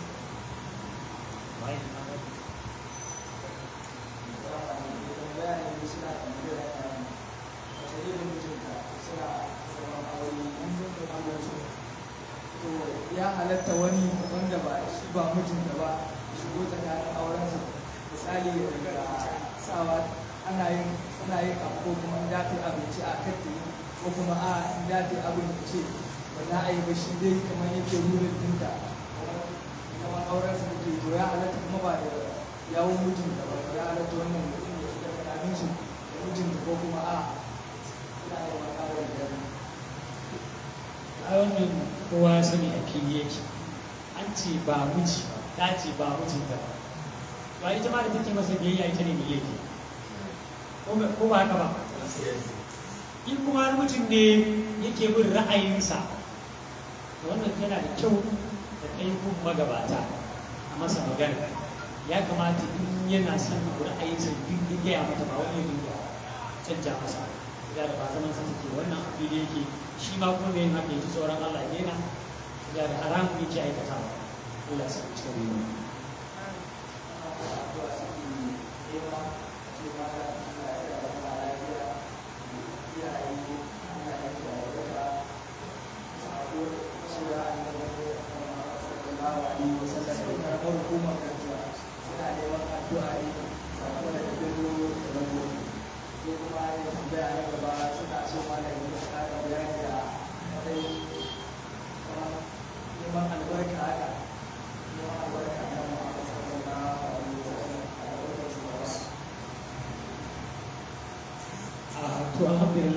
ya halatta wani wanda ba shi ba mijinta ba shigo tsakanin aurensa misali daga sawa ana yin ana yin abu ko kuma in dace abinci a kan ta yi ko kuma a in dace abin da ce ba za a yi ba shi dai kamar yake rurin dinta kamar aurensa da ke to ya halatta kuma ba da yawon mijinta ba ya halatta wannan mutum ya shiga tsakanin su da mijinta ko kuma a ina yi wa kawai da a wannan kowa ya sani a fili yake an ce ba miji ta ce ba mijinta ba ba ita ma da take masa biyayya ita ne mai yake ko ba haka ba in kuma har mutum ne yake bin ra'ayinsa to wannan yana da kyau da kai kun magabata a masa magana ya kamata in yana son abu ra'ayinsa duk ya gaya mata ba wani ya canja masa ya da ba zaman sa take wannan abu da yake shi ma kuma mai haka yaji tsoron Allah ya daina ya da haramun yake aikatawa Allah ya sa mu cikin riba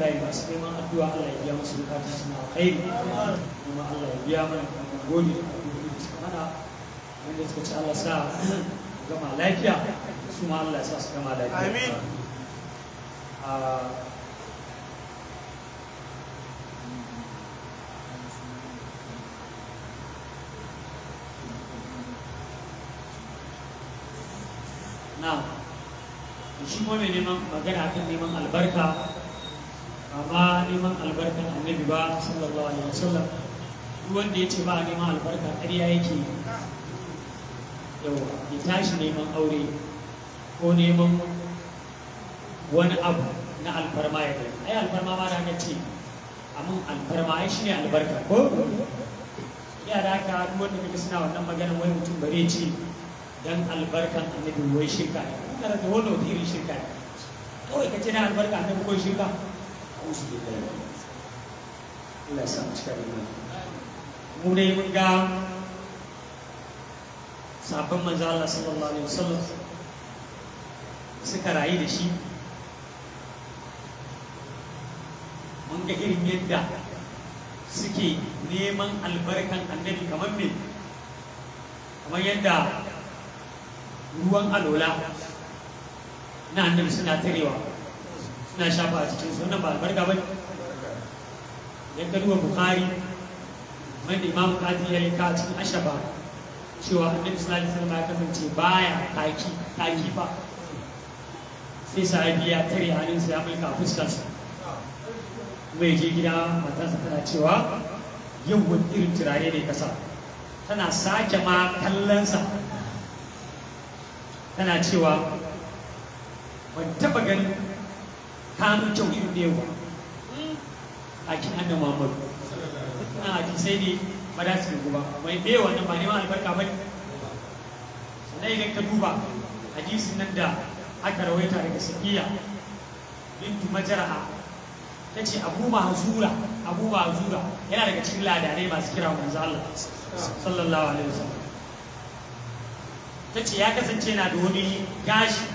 alhamdulillah masu neman addu'a Allah ya biya musu bukatun suna alkhairi kuma Allah ya biya mana kuma gode da abubuwan da suka mana wanda suka ci Allah sa gama lafiya su ma Allah ya sa su gama lafiya Amin. Ah, na shi kuma mai neman magana kan neman albarka amma neman albarkan annabi ba sallallahu alaihi wasallam duk wanda ya ce ba a neman albarka ƙarya yake yawa ya tashi neman aure ko neman wani abu na alfarma ya gani ai alfarma ma na ce amin alfarma ai shine albarka ko ya da haka duk wanda kaga suna wannan magana wai mutum bare ce dan albarkan annabi wai shirka ne kana da wani wata irin shirka ne kawai ka ce na albarka annabi ko shirka ausu billahi Allah ya sa mu cika da imani mu dai mun ga sabon manzo Allah sallallahu alaihi wasallam suka rayu da shi mun ga irin yadda suke neman albarkan annabi kamar me kamar yadda ruwan alola na annabi suna tarewa suna shafa a cikin sunan ba albarka ba yadda duba bukari mai da imam kadi ya rika a cikin ashaba cewa annabi sallallahu alaihi wasallam ya kasance baya taki taki ba sai sahabi ya tare hannunsa ya mulka fuskarsa kuma ya je gida matarsa tana cewa yau wani irin turare ne kasa tana sake ma kallonsa tana cewa ban taba ganin kanun kyau irin da yawa a kin annan muhammadu na hadisai ne ba da su ba mai ɗaya wannan ba neman albarka ba ne sannan idan ka duba hadisin nan da aka rawaita daga safiya bintu majaraha ta ce abu mahzura abu mahzura yana daga cikin ladanai masu kira manzo Allah sallallahu alaihi wasallam ta ce ya kasance na da wani gashi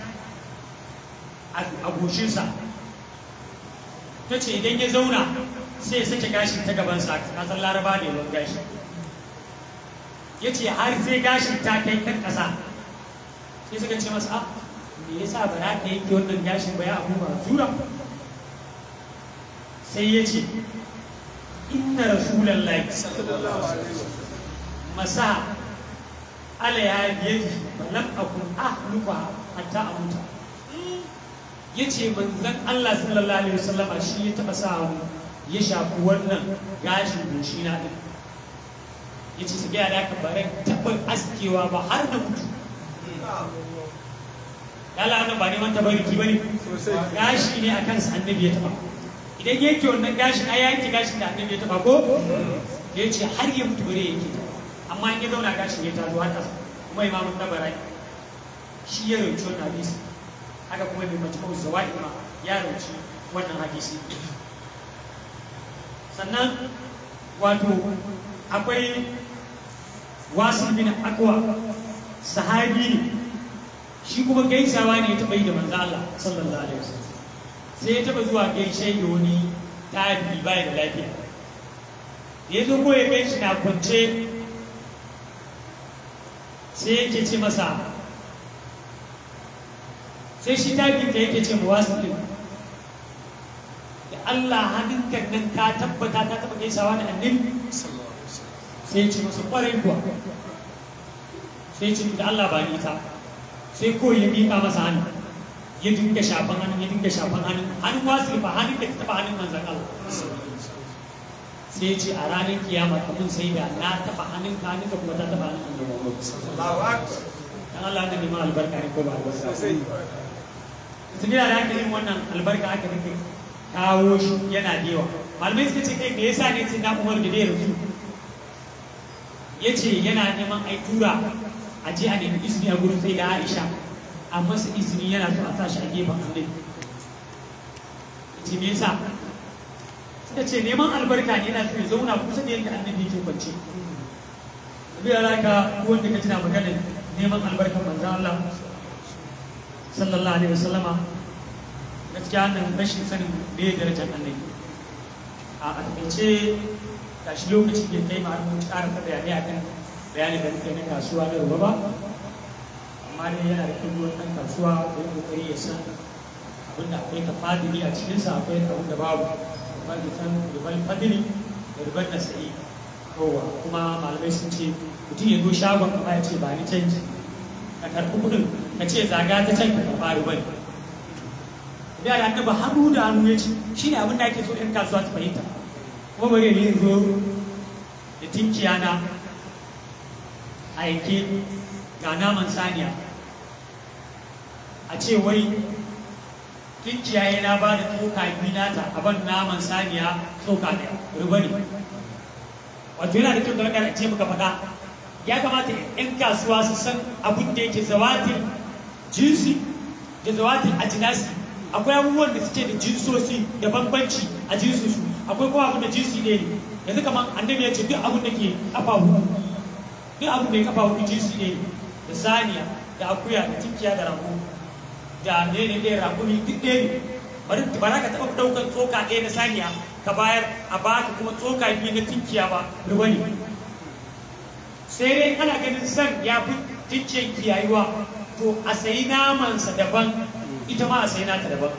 a goshinsa ta ce idan ya zauna sai ya sake gashi ta gabansa ka san laraba ne wani gashi ya ce har sai gashin ta kai kan ƙasa sai suka ce masa ah me yasa ba za ka yanke wannan gashin ba ya abu mahzura sai ya ce inna rasulallahi masa ala ya biyadi lam akun ahluka hatta amuta yace manzon Allah sallallahu alaihi wasallama shi ya taba sa hannu ya shafi wannan gashin goshi na din yace su ga da ka bare taba askewa ba har da mutu Lala wannan ba neman tabariki bane gashi ne akan sa annabi ya taba idan yake wannan gashin ai yanke gashin da annabi ya taba ko ya ce har ya mutu bare yake amma in ya zauna gashin ya tazo har kasa kuma imamun tabarai shi ya rauci wannan hadisi haka kuma mai majmu'u zawaid ma ya rauci wannan hadisi sannan wato akwai wasu bin akwa sahabi ne shi kuma gaisawa ne ya taɓa yi da manzo Allah sallallahu alaihi wasallam sai ya taba zuwa gaishe da wani tabi bai da lafiya da ya zo ko ya gaishe na kwance sai yake ce masa sai shi tabi da yake ce wasu ɗin da Allah hannunka nan ka tabbata ka taba gaisawa da annabi sai ya ce masa ƙwarai kuwa sai ya ce da Allah ba ni ta sai ko ya miƙa masa hannu ya dinga shafan hannun ya dinga shafan hannun hannun wasu ba hannun da ta taba hannun manzan Allah sai ya ce a ranar kiyama kamun sai da na taba hannun ka hannun ka kuma ta taba hannun annabi Muhammad dan Allah ne neman albarka ne ko ba albarka su gina da aka yin wannan albarka aka dinga kawo shi yana da yawa malamai suka ce kai me yasa ne sai na Umar da dai rasu ya ce yana neman ai tura a je a nemi izini a gurin sai da Aisha a masa izini yana so a sa shi a gefen annabi ce me yasa suka ce neman albarka ne yana so ya zauna kusa da yadda annabi yake kwance bi alaka wanda ka tana magana neman albarkar manzo Allah sallallahu alaihi wasallama gaskiya nan rashin sanin me ya darajar annabi a a takaice ga shi lokaci bai kai ma mun ƙara ta bayanai akan bayani da muke na kasuwa na ruwa ba amma dai yana da kyau wani ɗan kasuwa da ya kokari ya san abin da akwai tafadili a cikinsa akwai abin da babu kuma da san ribar fadili da ribar nasa'i kowa kuma malamai sun ce mutum ya zo shagon kama ya ce ba ni canji ka karɓi kuɗin ka ce zaga ta can ka karɓa ribar da da annaba hannu da hannu ya ci shi ne abin da ake so ɗan kasuwa su fahimta kuma bari ne zo da tinkiya na aike ga naman saniya a ce wai tinkiya yana ba da tsoka biyu nata a ban naman saniya tsoka ɗaya riba ne wato yana da kyau da wadda ce muka faɗa ya kamata 'yan kasuwa su san abin da yake zawatin jinsi da zawatin ajinasi akwai abubuwan da suke da jinsosi da bambanci a jinsinsu akwai kuma abin da jinsi ne ne yanzu kamar annabi ya ce duk abin da ke kafa hudu duk abin da ya kafa hudu jinsi ne da saniya da akuya da tinkiya da rago da ne ne ɗaya rakumi duk ɗaya ne bari ba za ka taɓa ɗaukar tsoka ɗaya na saniya ka bayar a baka kuma tsoka biyu na tinkiya ba ruwa ne sai dai ana ganin san ya fi tinkiyan kiyayuwa to a sayi namansa daban ita ma a sayi nata daban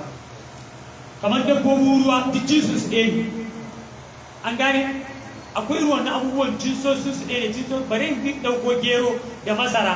kamar dabbobin ruwa duk jinsu su ɗaya ne an gane akwai ruwan na abubuwan jinsosin su ɗaya ne jinsosin bari in ɗauko gero da masara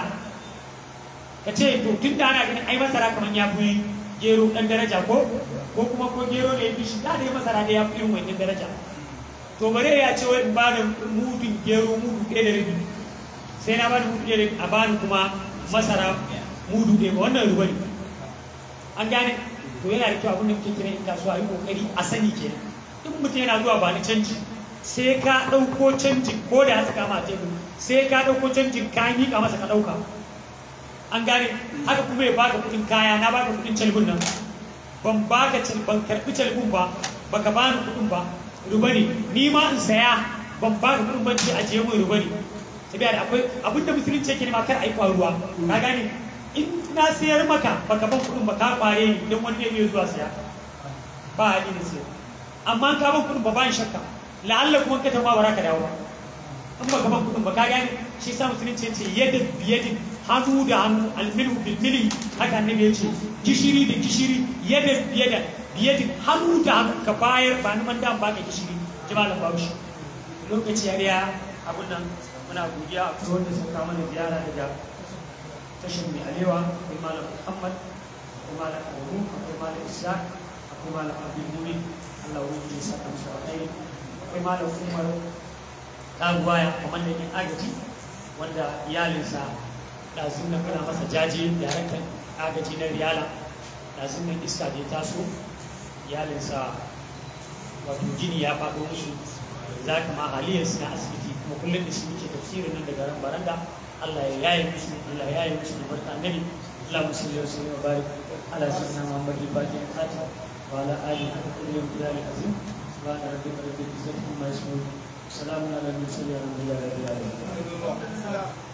ka ce to tun da ana ganin ai masara kamar ya fi gero ɗan daraja ko ko kuma ko gero ne ya fi shi da dai masara da ya fi irin wannan daraja to bare ya ce wai in ba da mudun gero mudu ɗaya da rabi sai na ba da mudu ɗaya da rabi a bani kuma masara mudu ɗaya ba wannan ruwa ne an gane to yana da kyau abin da muke kira in kasuwa yi kokari a sani kenan in mutum yana zuwa ba ni canji sai ka ɗauko canjin ko da ya saka ma a tebur sai ka ɗauko canjin ka miƙa masa ka ɗauka an gane haka kuma ya baka kudin kaya na baka kudin calbun nan ban baka cal ban karbi calbun ba baka bani kudin ba ruba ne ni ma in saya ban baka kudin ban ce ajiye mun ruba ne sabiya da akwai abin da musulunci yake nema kar a yi faruwa ka gane in na sayar maka baka ban kudin ba ka kware ni idan wani ne zuwa saya ba hali na sayar amma ka ban kudin ba ban shakka la'alla kuma ka tafi ba ka dawo ba in baka ban kudin ba ka gane shi sa musulunci ya ce yadda biyadin hannu da hannu almilu bilmili haka annabi ya ce gishiri da gishiri yadda biyada biyadin hannu da hannu ka bayar ba ni man da baka gishiri jimalan baushi lokaci ya riya abun nan muna godiya a kuma wanda suka mana ziyara daga tashin mai alewa akwai malam muhammad akwai malam adamu akwai malam isa akwai malam abdul mumin allah wani ya saka musu alkhairi akwai malam umar ɗaguwaya kamar da yan agaji wanda iyalinsa ɗazun nan muna masa jaje daraktan agaji na riyala ɗazun nan iska da ya taso iyalinsa wato gini ya faɗo musu za ka ma haliyar na asibiti kuma kullum da shi muke tafsirin nan daga ran baranda Allah ya yaye musu Allah ya yaye musu da barka annabi Allah musalli wa sallam wa barik ala sayyidina Muhammad al-Fatih al-Khatib wa ala alihi wa sahbihi wa sallam azim subhana rabbika rabbil izzati amma yasifun salamun ala al-mursalin walhamdulillahi rabbil alamin